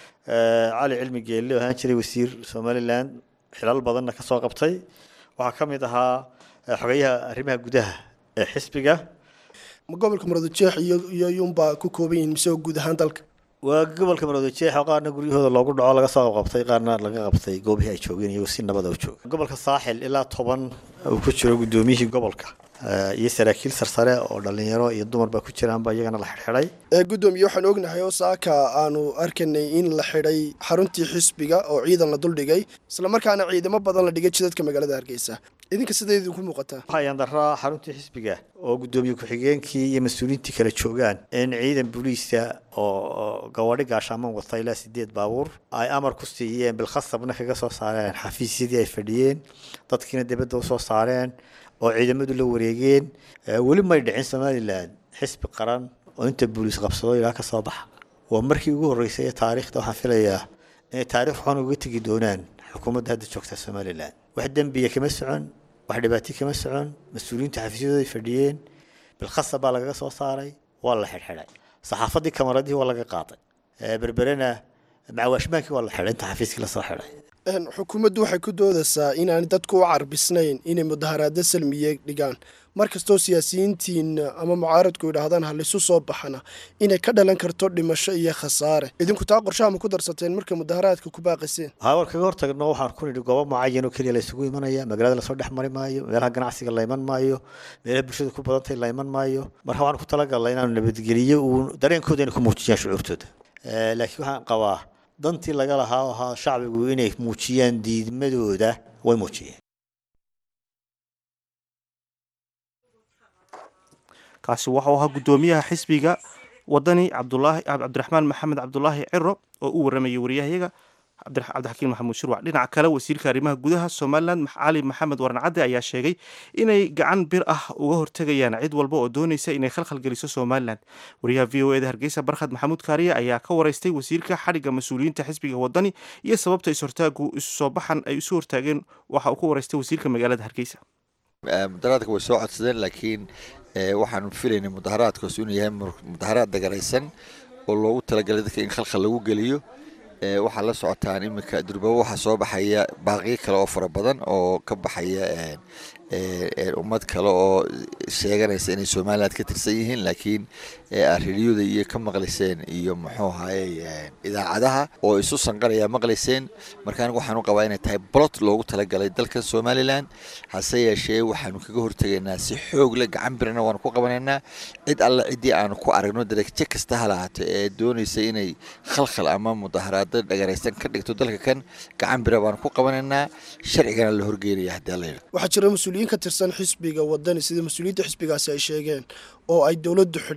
cali cilmi geelle oo ahaan jiray wasiir somalilan xilal badanna ka soo qabtay waxaa ka mid ahaa xogeyaha arrimaha gudaha ee xisbiga ma gobolka maroodijeex iyo yunbaa ku kooban yihiin mise guud ahaan dalka waa gobolka maroodijeex oo qaarna guryahooda loogu dhaco laga soo qabtay qaarna laga qabtay goobihii ay joogeen iyagoo si nabada u jooga gobolka saaxil ilaa toban uu ku jiro gudoomiyihii gobolka iyo saraakiil sarsare oo dhalinyaro iyo dumarba ku jiraanba iyagana la xidhxidhay gudoomiye waxaan ognahay oo saaka aanu arkanay in la xidhay xaruntii xisbiga oo ciidan la duldhigay islamarkaana ciidamo badan la dhigay jidadka magaalada hargeysa idinka siday idinku muuqataa waxayaan daraa xaruntii xisbiga oo gudoomiye ku-xigeenkii iyo mas-uuliyiintii kala joogaan in ciidan booliisa oo gawadhi gaashaaman wata ilaa sideed baabuur ay amar ku siiyeen bilkhasabna kaga soo saareen xafiisyadii ay fadhiyeen dadkiina dibadda usoo saareen oo ciidamadu la wareegeen weli may dhicin somalilan xisbi qaran oo inta booliis qabsado ilaa ka soo baxa waa markii ugu horreysay ee taariikhda waxaan filayaa inay taarikh xun uga tegi doonaan xukuumadda hadda joogta somalilan wax dembiya kama socon wax dhibaato kama socon mas-uuliyiinta xafiisyadooday fadhiyeen bilkhasab baa lagaga soo saaray waa la xidhxidhay saxaafadii kamaradihii waa laga qaaday berberena macawaashmaankii waa la xidhay inta xafiiskii lasoo xidhay xukuumaddu waxay ku doodaysaa inaanay dadku u carbisnayn inay mudaharaado salmiye dhigaan markastoo siyaasiyiintiin ama mucaaradku yidhaahdaan halisu soo baxana inay ka dhalan karto dhimasho iyo khasaare idinku taa qorshaha ma ku darsateen markay mudaharaadka ku baaqiseen hawar kaga hortagno waxaan ku nidhi goobo mucayan oo keliya la isugu imanaya magaalada lasoo dhex mari maayo meelaha ganacsiga la iman maayo meelaha bulshada ku badantay la iman maayo marka waxaan ku talagalnay inaanu nabadgeliyo uu dareenkooda inay ku muujiyaan shucuurtooda laakiin waxaan qabaa dantii laga lahaa oo ahaa shacbigu inay muujiyaan diidmadooda way muujiyeen kaasi waxau ahaa guddoomiyaha xisbiga wadani cabdulaahi cabdiraxmaan maxamed cabdulaahi ciro oo u waramayay wariyahayaga cabdixakiin maxamuud shirwac dhinaca kale wasiirka arrimaha gudaha somalilan cali maxamed warnacadde ayaa sheegay inay gacan bir ah uga hortegayaan cid walba oo doonaysa inay khalkhal geliso somalilan wariyaha v o eda hargeysa barkhad maxamuud kaariye ayaa ka wareystay wasiirka xadhigga mas-uuliyiinta xisbiga wadani iyo sababta ishortaagu isu soo baxan ay isu hortaageen waxa uu ka wareystay wasiirka magaalada hargeysa mudaharaadka way soo codsadeen laakiin waxaanu filaynay mudaharaadkaas inuu yahay mudaharaad dagaraysan oo loogu talagalay dadka in khalkhal lagu geliyo waxaa la socotaan iminka durbabo waxaa soo baxaya baaqiyo kale oo fara badan oo ka baxaya ummad kale oo sheeganaysa inay somaliland ka tirsan yihiin laakiin arridiyada iyo ka maqlayseen iyo muxuu ahaye idaacadaha oo isu sanqaraya maqlayseen marka anigu waxaan u qabaa inay tahay bolot loogu talagalay dalkan somaliland hase yeeshee waxaanu kaga hortegaynaa si xoog leh gacan birana waanu ku qabanaynaa cid alle ciddii aanu ku aragno darajo kasta ha lahaato ee doonaysa inay khalkhal ama mudaharaado dhagaraysan ka dhigto dalka kan gacan bira baanu ku qabanaynaa sharcigana la horgeynaya haddii alla yidhahdo waxaa jira mas-uuliyiin ka tirsan xisbiga wadani sida mas-uuliyiinta xisbigaasi ay sheegeen oo ay dowladdu xidhay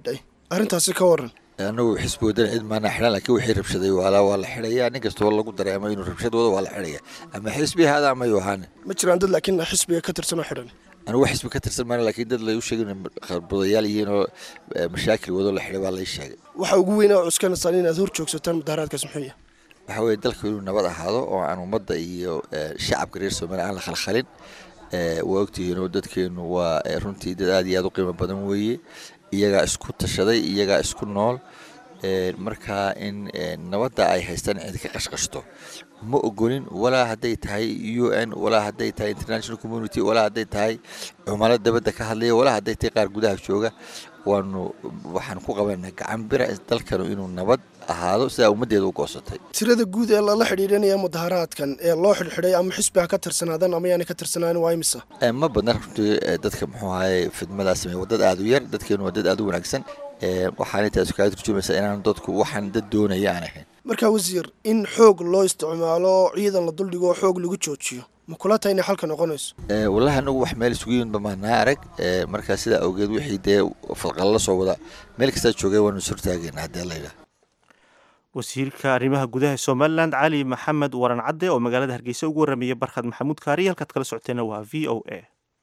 arrintaasi ka waran anagu xisbi wadana cid maana xidhan laakiin wixii rabshaday waalaa waa la xidhayaa nin kastoo lagu dareemo inuu rabshad wado waa la xidhaya ama xisbi ahaada ama yuu ahaane ma jiraan dad laakiin xisbiga ka tirsan oo xidhan anigu wax xisbi ka tirsan maana laakiin dad lagu sheegay inay kharbadayaal yihiin oo eh, mashaakil wado la xidhay baa lay sheegay waxa ugu weyn oo cuskanaysaan inaad hor joogsataan mudaharaadkaas muxuu yahay waxa weeye dalku inuu nabad ahaado oo aan ummadda iyo eh, shacabka reer soomaaliya aan la khalkhalin Eh, waa ogtihiin oo dadkeenu waa eh, runtii dad aad iyo aad u qiimo badan weeye iyagaa isku tashaday iyagaa isku nool Eh, marka in eh, nabadda ay haystaan cid ka qashqashto ma ogolin walaa hadday tahay u n walaa hadday tahay international community walaa hadday tahay cumalo dabadda ka hadlaya walaa hadday tahay qaar gudaha jooga waanu waxaan ku qabanaa gacan bira dalkanu inuu nabad ahaado sidaa ummaddeeda u goosatay tirada guud ee lala xidhiidhanaya mudaharaadkan ee loo xidhxidhay ama xisbi ha ka tirsanaadan ama yaanay ka tirsanaanin waa imisa Eh, ma badna runtii eh, dadka muxuu ahaye fidmadaas sameeya waa dad aad u yar dadkeenu waa dad aad u wanaagsan Eh, waxaanay taasi kaga turjumaysaa inaan dadku waxaan dad doonaya aan ahayn markaa wasiir in xoog loo isticmaalo ciidan la duldhigo oo xoog lagu joojiyo ma kula tahay inay xalka noqonayso Eh, wallahi anagu wax meel isugu yimid bamaanaa arag Eh, markaa sidaa awgeed wixii dee falqala la soo wada meel kastaa joogay waanu is hortaagayna haddii alla yidhaah wasiirka arrimaha gudaha ee somalilan cali maxamed waran cadde oo magaalada hargeysa ugu warramayay barkhad maxamuud kaari halkaad kala socoteena waa v o a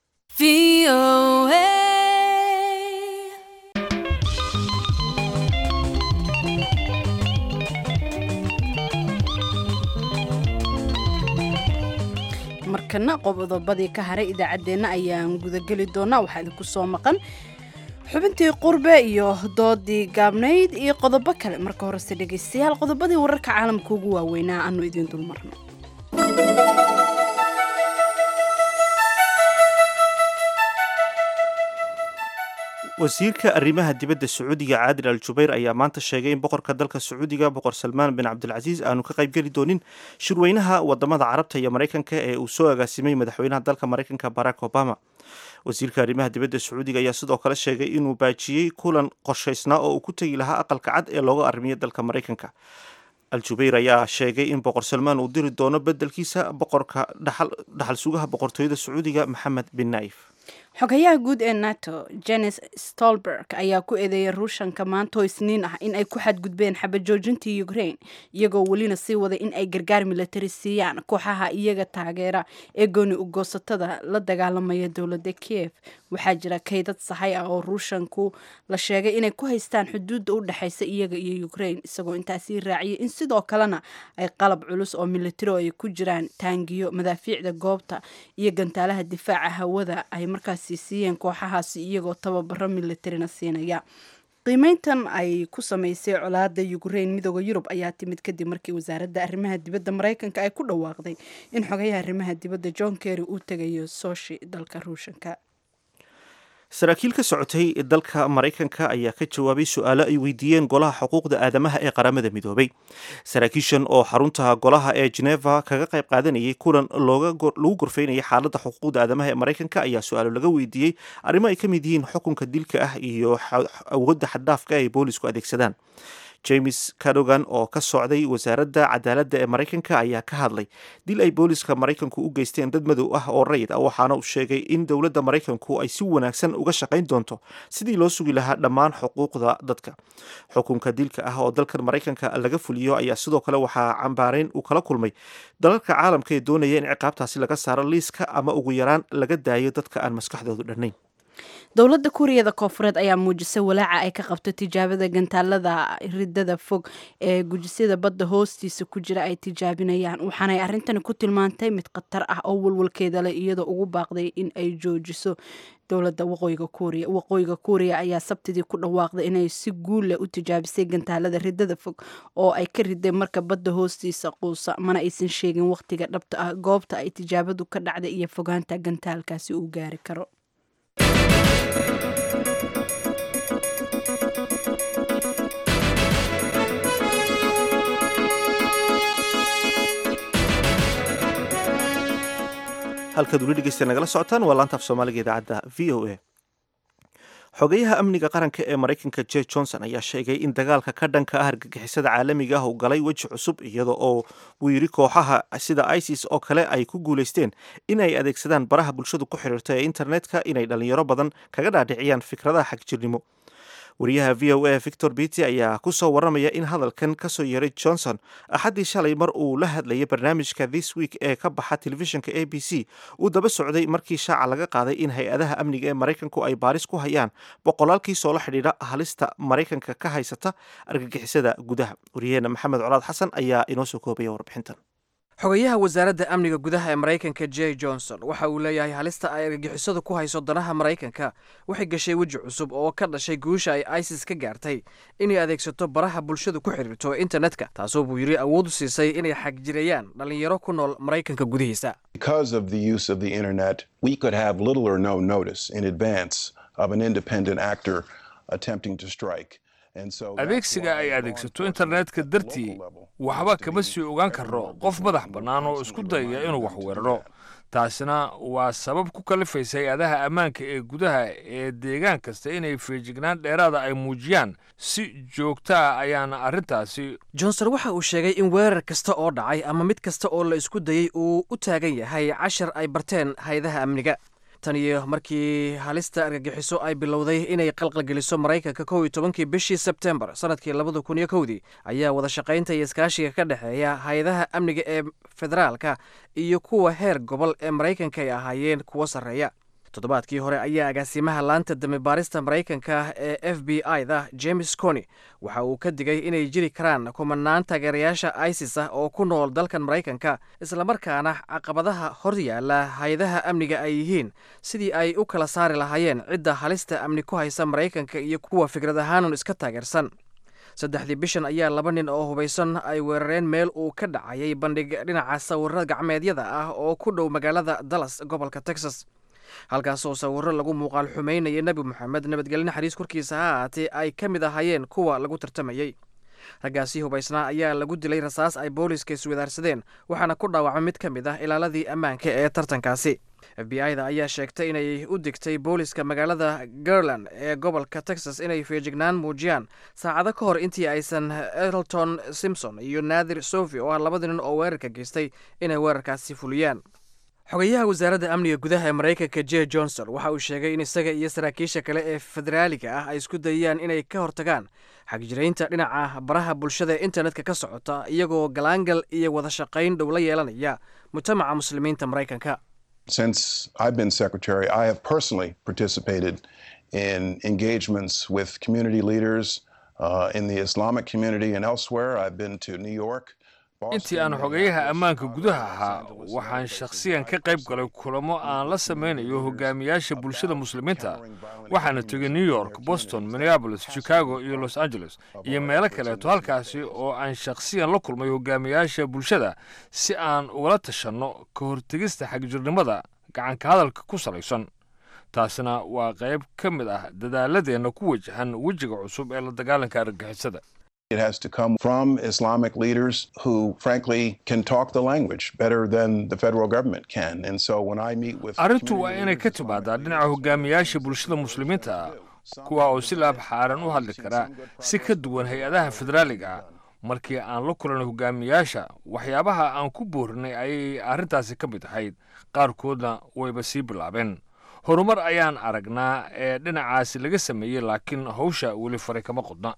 markana qodobadii ka haray idaacaddeenna ayaan gudageli doonaa waxaa idinku soo maqan xubintii qurbe iyo doodii gaabnayd iyo qodobo kale marka horese dhegaystayaal qodobadii wararka caalamka ugu waaweynaa aanu idiin dulmarno wasiirka arrimaha dibadda sacuudiga caadil al jubayr ayaa maanta sheegay in boqorka dalka sacuudiga boqor salmaan bin cabdilcasiis aanu ka qaybgeli doonin shirweynaha wadamada carabta iyo maraykanka ee uu soo agaasimay madaxweynaha dalka maraykanka barack obama wasiirka arrimaha dibadda sacuudiga ayaa sidoo kale sheegay inuu baajiyey kulan qorshaysnaa oo uu ku tegi lahaa aqalka cad ee looga arrimiyo dalka maraykanka al jubayr ayaa sheegay in boqor salmaan uu diri doono bedelkiisa boqorka dhaxal sugaha boqortooyada sacuudiga maxamed bin naif xogayaha guud ee nato jenes stolberg ayaa ku eedeeyay ruushanka maanta oo isniin ah in ay ku xadgudbeen xabajoojintii ukraine iyagoo welina sii waday in ay gargaar milatari siiyaan kooxaha iyaga taageera ee gooni ugoosatada la dagaalamaya dowladda kiev waxaa jira kaydad sahay ah oo ruushanku la sheegay inay ku haystaan xuduudda u dhexaysa iyaga iyo ukraine isagoo intaasii raaciyay in sidoo kalena ay qalab culus oo milatari oo ay ku jiraan taangiyo madaafiicda goobta iyo gantaalaha difaaca hawada ay markaas siiyeen kooxahaasi iyagoo tababaro militarina siinaya qiimeyntan ay ku sameysay colaada ukraine midooda yurub ayaa timid kadib markii wasaaradda arrimaha dibadda maraykanka ay ku dhawaaqday in xogayaha arrimaha dibadda john kerry uu tegayo sooshi dalka ruushanka saraakiil ka socotay dalka maraykanka ayaa ka jawaabay su-aalo ay weydiiyeen golaha xuquuqda aadamaha ee qaramada midoobay saraakiishan oo xarunta golaha ee geneva kaga qayb qaadanayay kulan lagu gorfeynayay xaaladda xuquuqda aadamaha ee maraykanka ayaa su-aalo laga weydiiyey arrimo ay ka mid yihiin xukunka dilka ah iyo awoodda xaddhaafka ay boolisku adeegsadaan james cadogan oo ka socday wasaaradda cadaaladda ee maraykanka ayaa ka hadlay dil ay booliska maraykanku u geysteen dad madow ah oo rayid ah waxaana uu sheegay in dowladda maraykanku ay si wanaagsan uga shaqayn doonto sidii loo sugi lahaa dhammaan xuquuqda dadka xukunka dilka ah oo dalkan maraykanka laga fuliyo ayaa sidoo kale waxaa cambaareyn uu kala kulmay dalalka caalamka ee doonaya in ciqaabtaasi laga saaro liiska ama ugu yaraan laga daayo dadka aan maskaxdoodu dhannayn dowladda kuuriyada koofureed ayaa muujisay walaaca ay ka qabto tijaabada gantaalada ridada fog ee gujisyada badda hoostiisa ku jira ay tijaabinayaan waxaanay arrintani ku tilmaantay mid khatar ah oo walwalkeeda leh iyadoo ugu baaqday in ay joojiso dowladda waqooyiga kuuriya waqooyiga kuuriya ayaa sabtidii ku dhawaaqday inay si guulleh u tijaabisay gantaalada ridada fog oo ay ka riday marka badda hoostiisa quusa mana aysan sheegin wakhtiga dhabta ah goobta ay tijaabadu ka dhacday iyo fogaanta gantaalkaasi uu gaari karo halkaad weli dhegeysta nagala socotaan waa laanta af soomaaliga idaacadda v o a xogeyaha amniga qaranka ee maraykanka je johnson ayaa sheegay in dagaalka ka dhanka ah argagixisada caalamiga ah uu galay weji cusub iyada oo uu yidhi kooxaha sida isis oo kale ay ku guulaysteen in ay adeegsadaan baraha bulshadu ku xidhiirta ee internetka inay dhalinyaro badan kaga dhaadhiciyaan fikradaha xagjirnimo wariyaha v o a victor bity ayaa ku soo warramaya in hadalkan ka soo yeeray johnson axaddii shalay mar uu la hadlayay barnaamijka this week ee ka baxa telefishinka a b c uu daba socday markii shaaca laga qaaday in hay-adaha amniga ee maraykanku ay baaris ku hayaan boqolaalkiisoo la xidhiidha halista maraykanka ka haysata argagixisada gudaha waryaheena maxamed colaad xasan ayaa inoo soo koobaya warbixintan xogayaha wasaaradda amniga gudaha ee maraykanka j johnson waxa uu leeyahay halista ay argagixisadu ku hayso danaha maraykanka waxay gashay weji cusub oo ka dhashay guusha ay isis ka gaartay inay adeegsato baraha bulshadu ku xidhiirto internetka taasoo buu yidhi awood u siisay inay xagjirayaan dhallinyaro ku nool maraykanka gudihiisa Because of the use of the internet, we could have little or no notice in advance of an independent actor attempting to strike. And so adeegsiga ay adeegsato internetka dartii waxba kama sii ogaan karo qof madax bannaan oo isku dayaya inuu wax weeraro taasina waa sabab ku kalifaysa hay-adaha ammaanka ee gudaha ee deegaan kasta inay feejignaan dheeraada ay muujiyaan si joogta ah ayaana arrintaasi johnson waxa uu sheegay in weerar kasta oo dhacay ama mid kasta oo la isku dayey uu u taagan yahay cashar ay barteen hay-adaha amniga tan iyo markii halista argagixiso ay bilowday inay qalqalgeliso maraykanka kow iyo tobankii bishii sebtembar sanadkii labada kun iyo kowdii ayaa wada shaqaynta iyo iskaashiga ka dhexeeya hay-adaha amniga ee federaalka iyo kuwa heer gobol ee maraykanka ay ahaayeen kuwo sarreeya toddobaadkii hore ayaa agaasimaha laanta damibaarista maraykanka ee f b i da james coni waxa uu ka digay inay jiri karaan kumanaan taageerayaasha isis ah oo ku nool dalkan maraykanka islamarkaana caqabadaha hor yaala hay-adaha amniga ay yihiin sidii ay u kala saari lahaayeen cidda halista amni ku haysa maraykanka iyo kuwa fikrad ahaanun iska taageersan saddexdii bishan ayaa laba nin oo hubaysan ay weerareen meel uu ka dhacayay bandhig dhinaca sawirada gacmeedyada ah oo ku dhow magaalada dallas gobolka texas halkaasoo sawirro lagu muuqaal xumaynaya nebi moxamed nabadgelyo naxariis korkiisa ha ahaatee ay ka mid ahaayeen kuwa lagu tartamayey raggaasi hubaysnaa ayaa lagu dilay rasaas ay booliiska iswadaarsadeen waxaana ku dhaawacmay mid ka mid ah ilaaladii ammaanka ee tartankaasi f b i da ayaa sheegtay inay u digtay booliiska magaalada garland ee gobolka texas inay feejignaan muujiyaan saacado ka hor intii aysan elton simpson iyo naadir sofi oo ah labada nin oo weerarka geystay inay weerarkaasi fuliyaan xogayaha wasaaradda amniga gudaha ee maraykanka j johnson waxa uu sheegay in isaga iyo saraakiisha kale ee federaaliga ah ay isku dayayaan inay ka hortagaan xagjiraynta dhinaca baraha bulshada ee internetka ka socota iyagoo galaangal iyo wada shaqayn dhow la yeelanaya mujtamaca muslimiinta maraykanka Since I've been secretary, I have personally participated in engagements with community leaders uh, in the Islamic community and elsewhere. I've been to New York. intii aan xogeyaha ammaanka gudaha ahaa waxaan shakhsiyan ka qayb galay kulamo aan la samaynayo hogaamiyaasha bulshada muslimiinta waxaana tegay new york boston minneabolis chicago iyo los angeles iyo meelo kaleeto halkaasi oo aan shakhsiyan la kulmay hogaamiyaasha bulshada si aan ugala tashanno ka hortegista xagjirnimada gacanka hadalka ku salaysan taasina waa qayb ka mid ah dadaaladeenna ku wajahan wejiga cusub ee la dagaalanka argagixisada It has to come from Islamic leaders who, frankly, can talk the language better than the federal government can. And so when I meet with arrintu waa inay ka timaadaa dhinaca hogaamiyaasha bulshada muslimiinta ah kuwa oo si laab xaaran u hadli kara si ka duwan hay-adaha federaaliga ah markii aan la kulanay hogaamiyaasha waxyaabaha aan ku boorinay ayay arrintaasi ka mid ahayd qaarkoodna wayba sii bilaabeen horumar ayaan aragnaa ee dhinacaasi laga sameeyey laakiin hawsha weli faray kama qodna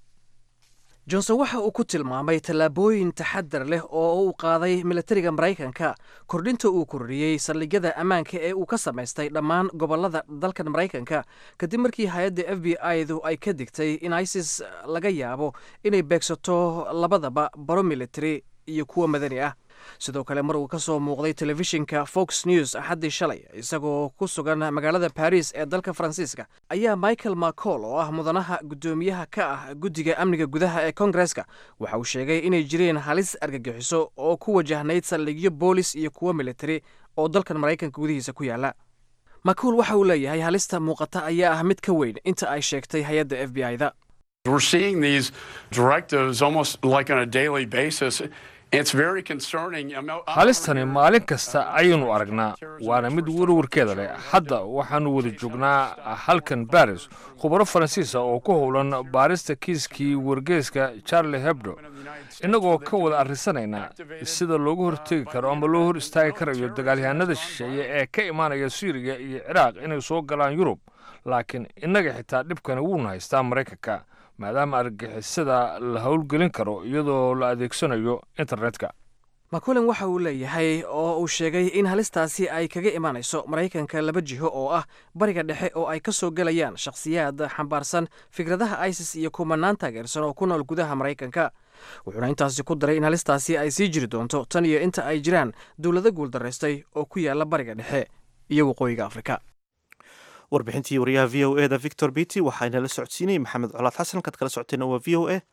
johnson waxa uu ku tilmaamay tallaabooyin taxadar leh oo uu qaaday milatariga maraykanka kordhinta uu kordhiyey saldhigyada ammaanka ee uu ka samaystay dhammaan gobolada dalkan maraykanka kadib markii hay-adda f b i du ay ka digtay in isis laga yaabo inay beegsato labadaba baro military iyo kuwa madani ah sidoo kale mar uu ka soo muuqday telefishinka fox news axaddii shalay isagoo ku sugan magaalada baris ee dalka faransiiska ayaa michael macol oo ah mudanaha guddoomiyaha ka ah guddiga amniga gudaha ee kongareska waxa uu sheegay inay jireen halis argagixiso oo ku wajahnayd saldhigyo boolis iyo kuwo militari oo dalkan maraykanka gudihiisa ku yaala macol waxa uu leeyahay halista muuqata ayaa ah mid ka weyn inta ay sheegtay hay-adda f b i da We're seeing these directives almost like on a daily basis. It's very concerning. halistani maalin kasta ayaynu aragnaa waana mid warwarkeeda leh hadda waxaannu wada joognaa halkan baris khubaro faransiisa oo ku howlan baarista kiiskii wargeeska charlie hebdo innagoo ka wada arrinsanayna sida loogu hortegi karo ama loo hor istaagi karayo dagaalyahanada shisheeye ee ka imaanaya suuriya iyo ciraaq inay soo galaan yurub laakiin innaga xitaa dhibkani wuuna haystaa maraykanka maadaama argagixisada la howlgelin karo iyadoo la adeegsanayo internetka makulen waxa uu leeyahay oo uu sheegay in halistaasi ay kaga imanayso maraykanka laba jiho oo ah bariga dhexe oo ay ka soo gelayaan shakhsiyaad xambaarsan fikradaha isis iyo kumanaan taageersan oo ku nool gudaha maraykanka wuxuuna intaasi ku daray in halistaasi ay sii jiri doonto tan iyo inta ay jiraan dowlado guuldaraystay oo ku yaala bariga dhexe iyo waqooyiga afrika warbixintii wariyaha v o e da victor bity waxaana la socodsiinayay maxamed colaad xasan kaad kala socoteenna waa v o e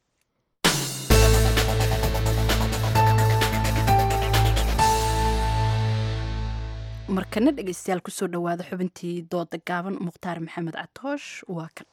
markana dhegeystayaal kusoo dhowaada xubintii dooda gaaban mukhtaar maxamed catoosh waa kan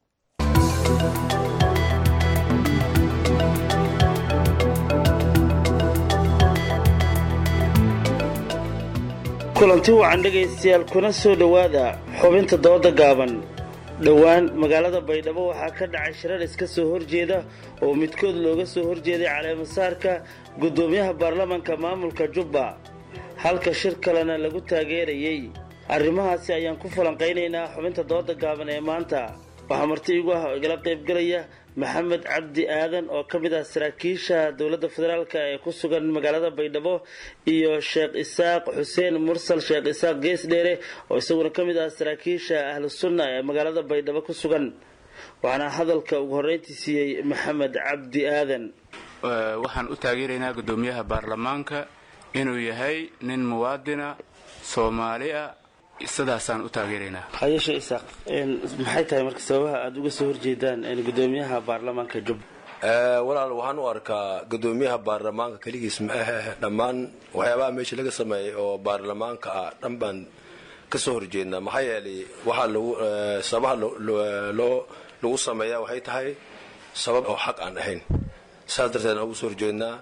kulanti wacan dhegaystayaal kuna soo dhowaada xubinta dooda gaaban dhowaan magaalada baydhabo waxaa ka dhacay shirar iska soo horjeeda oo midkood looga soo horjeeday caleemasaarka guddoomiyaha baarlamaanka maamulka jubba halka shir kalena lagu taageerayey arrimahaasi ayaan ku falanqaynaynaa xubinta dooda gaaban ee maanta waxaa marti igu ah oo igala qaybgalaya maxamed cabdi aadan oo ka mid ah saraakiisha dowladda federaalk ee ku sugan magaalada baydhabo iyo sheekh isaaq xuseen mursal sheekh isaaq gees dheere oo isaguna ka mid ah saraakiisha ahlu sunna ee magaalada baydhabo ku sugan waxaana hadalka ugu horreyntii siiyey maxamed cabdi aadan waxaan u taageeraynaa guddoomiyaha baarlamaanka inuu yahay nin muwaadina soomaali ah sidaasaan u taageeraynaa hayeshe isaaq maxay tahay marka sababaha aada uga soo horjeedaan guddoomiyaha baarlamaanka jubba walaal waxaan u arkaa guddoomiyaha baarlamaanka keligiis ma ahe dhammaan waxyaabaha meesha laga sameeyay oo baarlamaanka ah dhan baan ka soo horjeednaa maxaa yeelay waxaa lagu sababaha loo lagu sameeyaa waxay tahay sabab oo xaq aan ahayn saas darteed aan ugu soo horjeednaa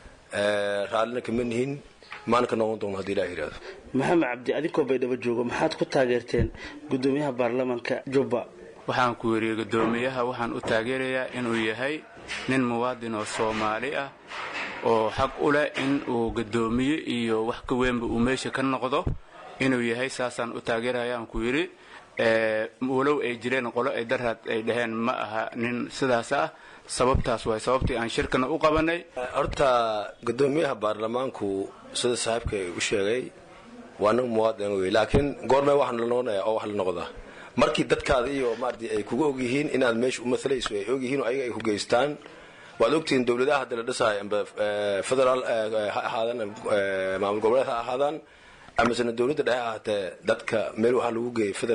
raallina kama nihin maana ka noqon doono hadii ilaah yidhahdo maxamed cabdi adinkoo baydhabo joogo maxaad ku taageerteen guddoomiyaha baarlamaanka jubba waxaan ku weriyey guddoomiyaha waxaan u taageerayaa inuu yahay nin muwaadin oo soomaali ah oo xaq u leh in uu guddoomiye iyo wax ka weynba uu meesha ka noqdo inuu yahay saasaan u taageerayaan ku yidhi walow ay jireen qolo ay daraad ay dhaheen ma aha nin sidaas ah sababtaas waay sababtii aan shirkana u qabanay horta guddoomiyaha baarlamaanku sida saaxiibka u sheegay waa nin muwaadin wey laakiin goormee waxaan la noqonaya oo wax la noqdaa markii dadkaada iyo maarati ay kuga ogyihiin inaad meesha u maalayso ay ogyihiin oo ayaga ay ku geystaan waad ogtihiin dowladaha hadda la dhisahay amba federaal ha ahaadaan maamul goboleed ha ahaadaan amasena dowladda dhexe ahaatee dadka meel waxaa lagu geeyey feder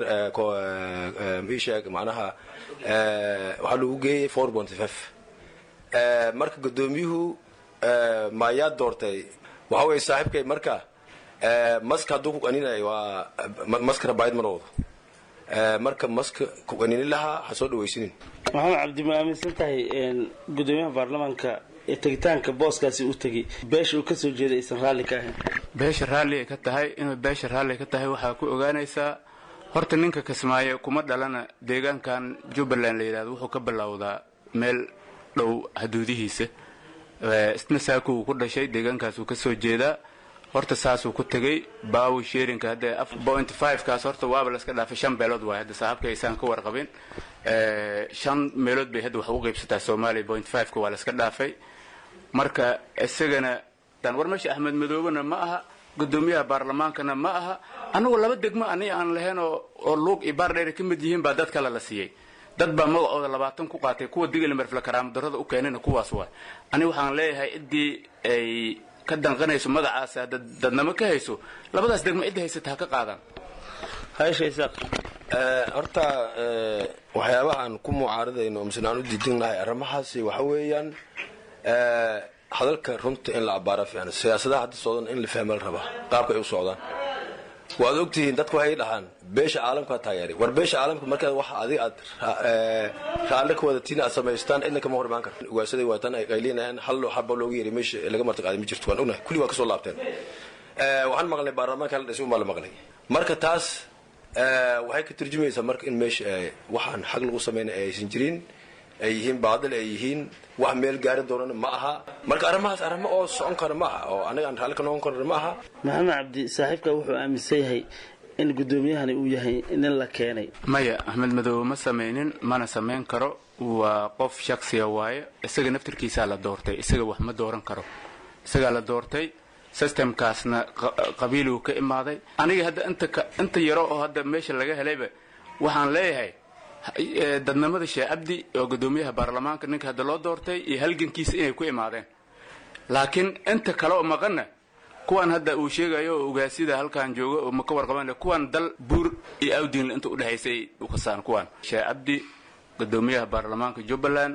isheeg macnaha waxaa lagu geeyey four point five marka guddoomiyuhu maayaa doortay waxa weye saaxiibkay marka maska hadduu ku qaninay waa maskana baayid ma noqdo marka maska ku qaninin lahaa ha soo dhawaysinin maxamed cabdi ma aaminsan tahay guddoomiyaha baarlamaanka ee tegitaanka booskaasi u tegay beesha uu ka soo jeeday aysan raalli ka ahayn beesha raalli ay ka tahay inuu beesha raalli ka tahay waxaa ku ogaanaysaa horta ninka kismaayo kuma dhalana deegaankan jubbaland la yidhahdo wuxuu ka bilowdaa meel dhow xuduudihiisa isna saakuu ku dhashay deegaankaasuu ka soo jeedaa horta saasuu ku tegey baawi sheerinka hadda point five kaas horta waaba laska dhaafay shan beelood waay hadda saaxiibka aysaan ka warqabin shan meelood bay hadda wax ugu qaybsataa soomaaliya point five-ka waa laska dhaafay marka isagana dan war meesha axmed madoobena ma aha guddoomiyaha baarlamaankana ma aha annagu laba degmo ani aan lahayn oo luug iyo baardheer ka mid yihiin baa dad kale la siiyey dad baa magacooda labaatan ku qaatay kuwa digilmerfle karaamadarrada u keenina kuwaas waay ani waxaan leeyahay ciddii ay ka danqanayso magacaas dadnamo ka hayso labadaas degmo cidda haysata ha ka qaadaan horta waxyaabahaan ku mucaaradayno misena aan u diidinnahay arrimahaasi waxa weeyaan hadalka runta in la abbaara fiican siyaasadaha hadda socdan in la fahma la rabaa qaabka ay u socdaan waad ogtihiin dadku waxay dhahaan beesha caalamkaa taageeray war beesha caalamka markaad wax adiga aad raalle ka wadatiin aad samaystaan cidna kama hor imaan karta ugaashaday waatan ay qaylinayaan hal xaba looga yeeray meesha laga martiqaaday ma jirto waan ognahay kulli waa kasoo laabteen waxaan maqlay baarlamaanka la dhisay umaa la maqlay marka taas waxay ka turjumaysaa marka in meesha waxaan xag lagu samaynay aysan jirin ay yihiin baadil ay yihiin wax meel gaari doonana ma aha marka arrimahaas arrimo oo socon kara ma aha oo anaga aan raalli ka noqon karna ma aha maxamed cabdi saaxiibka wuxuu aaminsan yahay in guddoomiyahani uu yahay nin la keenay maya axmed madoobe ma samaynin mana samayn karo waa qof shaksiya waaye isaga naftirkiisaa la doortay isaga wax ma dooran karo isagaa la doortay systemkaasna qabiiluu ka imaaday aniga hadda inta inta yaro oo hadda meesha laga helayba waxaan leeyahay dadnimada sheekh cabdi oo guddoomiyaha baarlamaanka ninka hadda loo doortay iyo halgankiisa inay ku imaadeen laakiin inta kale oo maqanna kuwan hadda uu sheegayo oo ugaasida halkan jooga oo maka warqaban kuwan dal buur iyo awdiinle inta udhexaysay u kasaan kuwan sheekh cabdi guddoomiyaha baarlamaanka jubbaland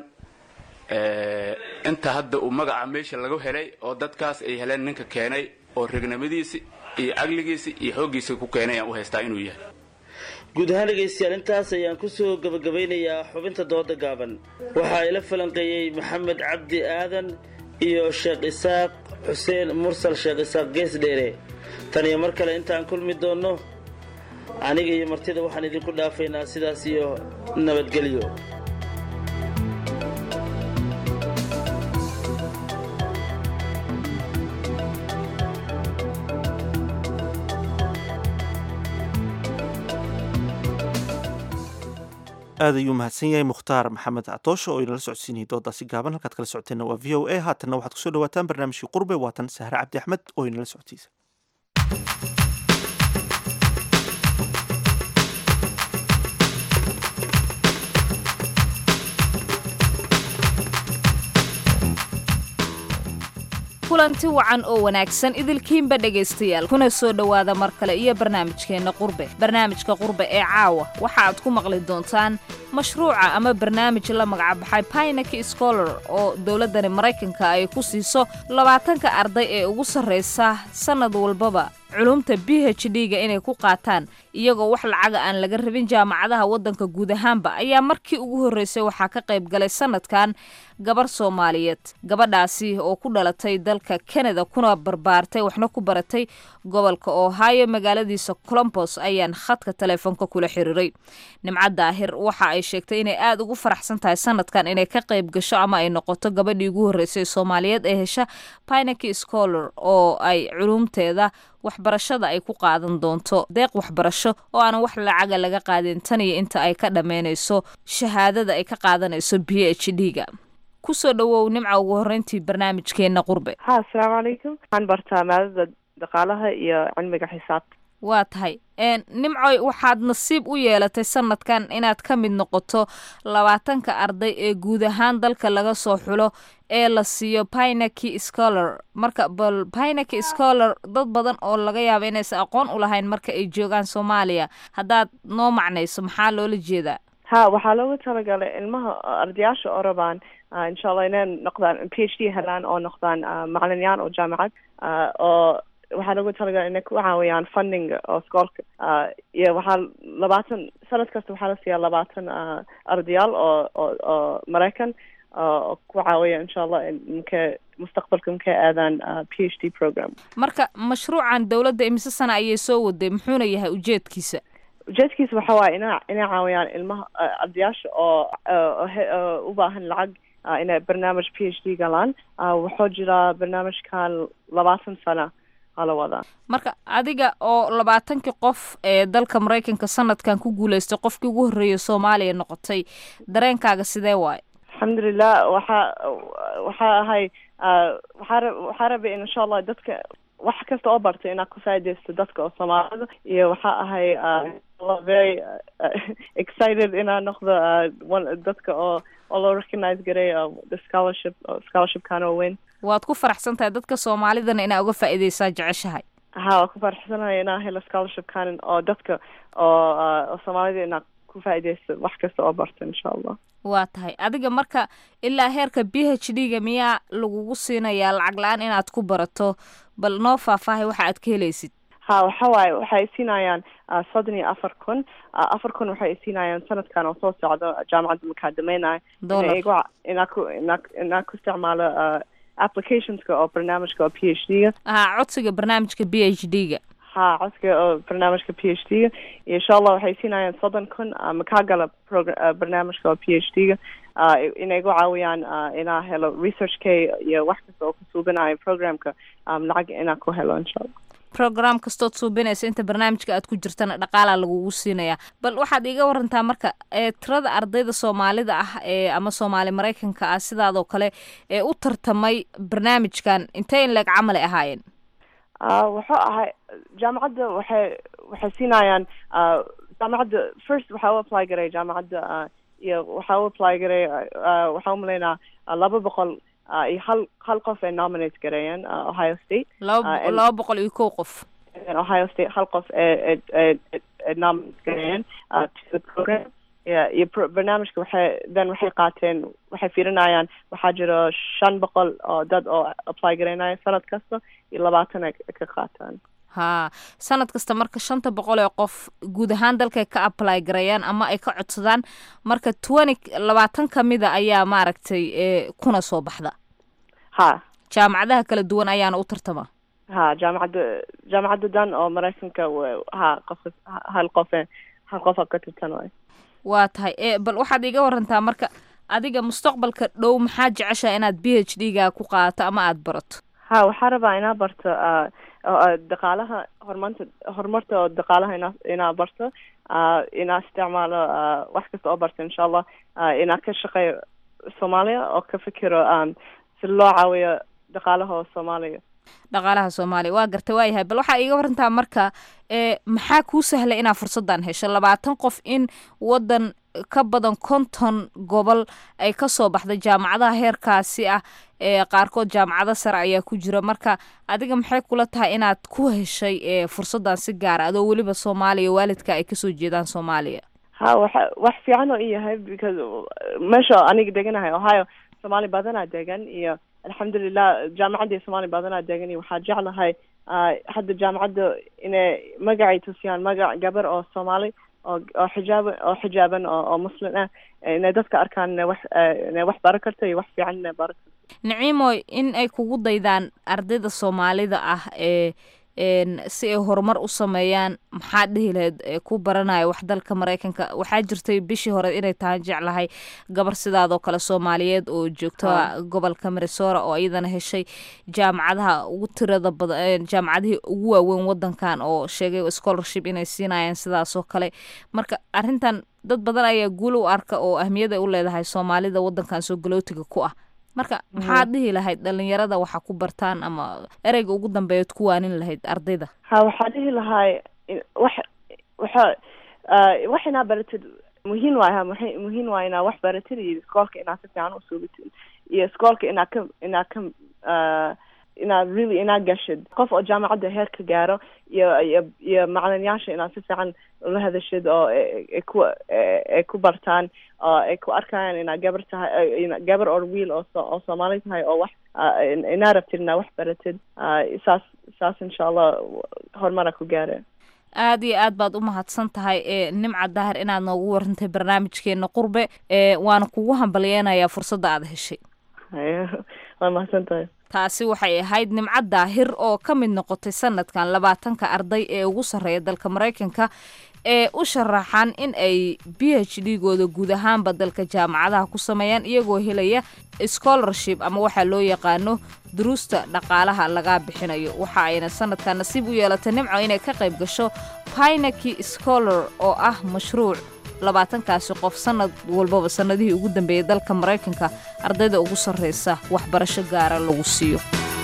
inta hadda uu magaca meesha laga helay oo dadkaas ay heleen ninka keenay oo regnimadiisi iyo caqligiisi iyo xooggiisa ku keenay aan u haystaa inuu yahay guud ahaan dhegaystayaal intaas ayaan kusoo gabagabeynayaa xubinta dooda gaaban waxaa ila falanqeeyey maxamed cabdi aadan iyo sheekh isaaq xuseen mursal sheekh isaaq gees dheere tan iyo mar kale intaan kulmi doonno aniga iyo martida waxaan idinku dhaafaynaa sidaas iyo nabadgelyo aad ayuu mahadsan yahay mukhtaar maxamed catoosho oo inala socodsiinayay doodaasi gaaban halkaad kala socoteenna waa v o a haatanna waxaad kusoo dhawaataan barnaamijkii qurbe waatan sahre cabdi axmed oo inala socodsiisa kulanti wacan oo wanaagsan idilkiinba dhegaystayaal kuna soo dhowaada mar kale iyo barnaamijkeenna qurbe barnaamijka qurbe ee caawa waxa aad ku maqli doontaan mashruuca ama barnaamij la magacbaxay pinaki scholar oo dowladdani maraykanka ay ku siiso labaatanka arday ee ugu sarraysa sannad walbaba culumta b h d-ga inay ku qaataan iyagoo wax lacaga aan laga rabin jaamacadaha waddanka guud ahaanba ayaa markii ugu horreysay waxaa ka qayb galay sannadkan gabar soomaaliyeed gabadhaasi oo ku dhalatay dalka kanada kuna barbaartay waxna ku baratay gobolka ohio magaaladiisa colombos ayaan khadka taleefoonka kula xiriiray nimco daahir waxa ay sheegtay inay aada ugu faraxsan tahay sanadkan inay ka qayb gasho ama ay noqoto gabadhii ugu horreysay soomaaliyeed ee hesha pinaki scholar oo ay culumteeda waxbarashada ay ku qaadan doonto deeq waxbarasho oo aanan wax lacaga laga qaadin tan iyo inta ay ka dhammaynayso shahaadada ay ka qaadanayso b h d-ga kusoo dhawow nimca ugu horreyntii barnaamijkeenna qurbe ha asalaamu calaykum waxaan bartaa maadada dhaqaalaha iyo cilmiga xisaabta waa tahay nimcoy waxaad nasiib u yeelatay sanadkan inaad ka mid noqoto labaatanka arday ee guud ahaan dalka laga soo xulo ee la siiyo pinaki scholar marka bal pinaki scholar dad badan oo laga yaabo inaysan aqoon u lahayn marka ay joogaan soomaaliya haddaad noo macnayso maxaa loola jeedaa ha waxaa loogu talagalay ilmaha ardayaasha oo rabaan insha allah inay noqdaan p h d helaan oo noqdaan macalinyaan oo jaamacad oo waxaa lagu talagalay inay ku caawiyaan funding oo skoolka iyo waxaa labaatan sanad kasta waxaa la siiyaa labaatan ardayaal oo oo oo maraykan oo ku caawiya insha allah mka mustaqbalka markay aadaan p h d program marka mashruucan dowladda imise sana ayay soo waday muxuuna yahay ujeedkiisa ujeedkiisa waxa waaye ina inay caawiyaan ilmaha ardayaasha oo u baahan lacag inay barnaamij p h d galaan wuxuu jiraa barnaamijkan labaatan sana marka adiga oo labaatankii qof ee dalka maraykanka sanadkan ku guuleystay qofkii ugu horreeyay soomaaliya noqotay dareenkaaga sidee waayo alxamdulilah waxaa waxaa ahay waxaa waxaa rabay in insha allah dadka wax kasta oo bartay inaad ku faa'idaysto dadka oo soomaalida iyo waxaa ahay very excited inaan noqdo dadka oo oo loo recognize garay the scholarship scholarshipkan oo weyn waad ku faraxsan tahay dadka soomaalidana inaa uga faa'iidaysaa jeceshahay ha waa ku faraxsanahay inaan helo scholarshipkan oo dadka oo oo soomaalida inaa ku faa'iidaysto wax kasta oo barta insha allah waa tahay adiga marka ilaa heerka b h d-ga miyaa lagugu siinayaa lacag la-aan inaad ku barato bal noo faahfaahay waxa aad ka helaysid ha waxa waaye waxay siinayaan soddon iyo afar kun afar kun waxay siinayaan sanadkan oo soo socdo jaamacadda markaa dhamaynayo inaa ku inaa inaa ku isticmaalo applicationska oo barnaamijka oo p h d-ga ha codsiga barnaamijka b h d-ga ha codsiga oo barnaamijka p h d-ga iyo insha allah waxay siinayaan soddon kun makaa gala progra barnaamijka oo p h d-ga inay igu caawiyaan inaa helo research k iyo wax kasta oo ku suubinayo programka lacag inaa ku helo insha allah program kastood suubinaysa inta barnaamijka aad ku jirtana dhaqaalaa lagugu siinaya bal waxaad iiga warantaa marka ee tirada ardayda soomaalida ah ee ama soomaali maraykanka ah sidaadoo kale ee u tartamay barnaamijkan intee in leeg camal ay ahaayeen Ah, wuxuu ahay jaamacadda waxay waxay siinayaan ah, jaamacadda first waxaa u apply garay jaamacadda ah, iyo waxaa u apply garay ah, waxaa umalaynaa ah, laba boqol ah, iyo hal hal qof ay nominate gareeyeen ah, ohio state laba Ah, and- laba boqol iyo kow qof and ohio state hal qof ee ee- ee ee- ee nominate gareeyeen ah, to the program Yeah, iyo pro- barnaamijka waxay then waxay qaateen waxay fiirinayaan waxaa jiro shan boqol oo dad oo apply garaynaya sanad kasta iyo labaatan ay ka qaataan haa sanad kasta marka shanta boqol ee qof guud ahaan dalkay ka apply gareeyaan ama ay ka codsadaan marka twenty labaatan kamida ayaa maaragtay ee kuna soo baxda ha jaamacadaha kala duwan ayaana u tartama ha jaamacadda jaamacadda dan oo maraykanka wa- ha qof hal qof hal qofa ka tirtan waay waa tahay ee bal waxaad iiga warantaa marka adiga mustaqbalka dhow maxaa jeceshaa inaad b h d ga ku qaadato ama aada barato ha waxaa rabaa inaa barto ah, oo, ah, dhaqaalaha horumarta horumarta oo dhaqaalaha inaa inaa barto ah, inaa isticmaalo ah, wax kasta oo barto insha allah ah, inaa ka shaqeeyo soomaaliya oo ka fikiro um, si loo caawiyo dhaqaalaha oo soomaaliya dhaqaalaha soomaaliya waa gartay waa yahay bal waxaa iiga warantaa marka ee maxaa kuu sahlay inaad fursadan hesho labaatan qof in wadan ka badan konton gobol ay kasoo baxday jaamacadaha heerkaasi ah ee qaarkood jaamacado sare ayaa ku jira marka adiga maxay kula tahay inaad ku heshay ee fursadan si gaara adoo weliba soomaaliya waalidka ay kasoo jeedaan soomaaliya ha waxa wax fiican oo i yahay because meesha aniga deganahay ohio soomaali badanaa degan iyo alxamdulilah jaamacadda soomaali badanaa degan iyo waxaa jeclahay ah, hadda jaamacadda inay magacay tusiyaan magac gabar oo soomaali oo oo xijaaban oo xijaaban oo oo muslim ah inay dadka arkaan inay wax eh, inay wax baran karto iyo wax fiican inay baran karto nicimoy in ay kugu daydaan ardayda soomaalida ah ee een si ay horumar u sameeyaan maxaad dhihi lahayd ee ku baranaya wax dalka maraykanka waxaa jirtay bishii hore inay tahay jeclahay gabar sidaadoo kale soomaaliyeed oo joogto Ah. gobolka minnesota oo iyadana heshay jaamacadaha ugu tirada badan jaamacadihii ugu waaweyn wadankan oo sheegay scholarship inay siinayaan sidaasoo kale marka arrintan dad badan ayaa guul u arka oo ahmiyad ay u leedahay soomaalida wadankan soo galootiga ku ah marka maxaad dhihi lahayd dhalinyarada waxa ku bartaan ama ereyga ugu dambeeyaad ku waanin lahayd ardayda ha waxaa dhihi lahay in- wax waxa ah, wax inaa baratid muhiim waay ha muhi- muhiim waay inaa wax baratid iyo iskoolka inaa si fiican usuubitid iyo iskoolka inaa ka inaa ka ah, inaa really inaa gashid qof oo jaamacadda heer ka gaaro iyo iyo iyo macalinayaasha inaa si fiican ula hadashid oo ay ay ku ay- ay ku bartaan oo ay ku arkayaan inaa gabar tahay ina- gabar oo wiil oo so- oo soomaali tahay oo wax ah, in- inaa rabtid inaa wax baratid ah, saas saas insha allah horumara ku gaare aad iyo aad baad u mahadsan tahay ee nimca dahar inaad noogu warantay barnaamijkeena qurbe ee waana kugu hambalyeynayaa fursadda aad heshay waa mahadsan tahay taasi waxay ahayd nimco daahir oo ka mid noqotay sanadkan labaatanka arday ee ugu sarreeya dalka maraykanka ee u sharaxan in ay b h d gooda guud ahaanba dalka jaamacadaha ku sameeyaan iyagoo helaya scholarship ama waxaa loo yaqaano duruusta dhaqaalaha laga bixinayo waxa ayna sanadkan nasiib u yeelatay nimco inay ka qayb gasho pinaki scholar oo ah mashruuc labaatankaasi qof sanad walbaba sanadihii ugu dambeeyay dalka maraykanka ardayda ugu sarreysa waxbarasho gaara lagu siiyo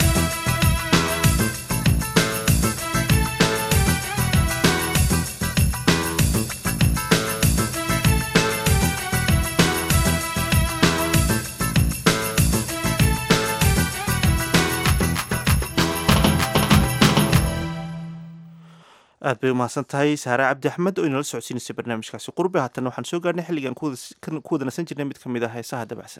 aad bay umahadsan tahay saare cabdi axmed oo inala socodsiinaysay barnaamijkaasi qurbe haatana waxaan soo gaarnay xilligan ku wada- kan- ku wada nasan jirnay mid ka mid ah heesaha dabacsan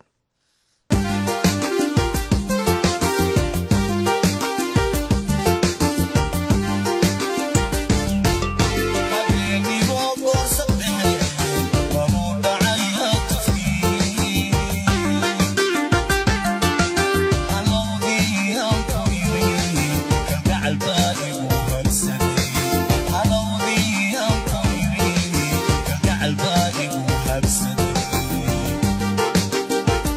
Thank you.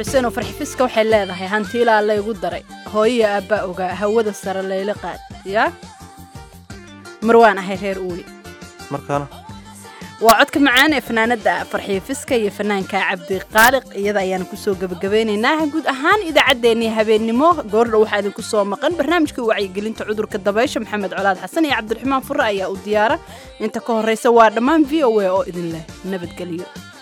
xuseen oo farxifiska waxay leedahay hantiilaa laygu daray hooyiya aabbaa ogaa hawada sare layla qaad yaa marwaan ahay reer uuli markaana waa codka macaan ee fanaanada farxiyo fiska iyo fanaanka cabdi qaaliq iyada ayaanu kusoo gebagabeynaynaa guud ahaan idaacaddeenii habeennimo goordha waxaa idinku soo maqan barnaamijka wacyigelinta cudurka dabaysha maxamed colaad xasan iyo cabdiraxmaan fure ayaa u diyaara inta ka horreysa waa dhammaan v o a oo idin leh nabadgelyo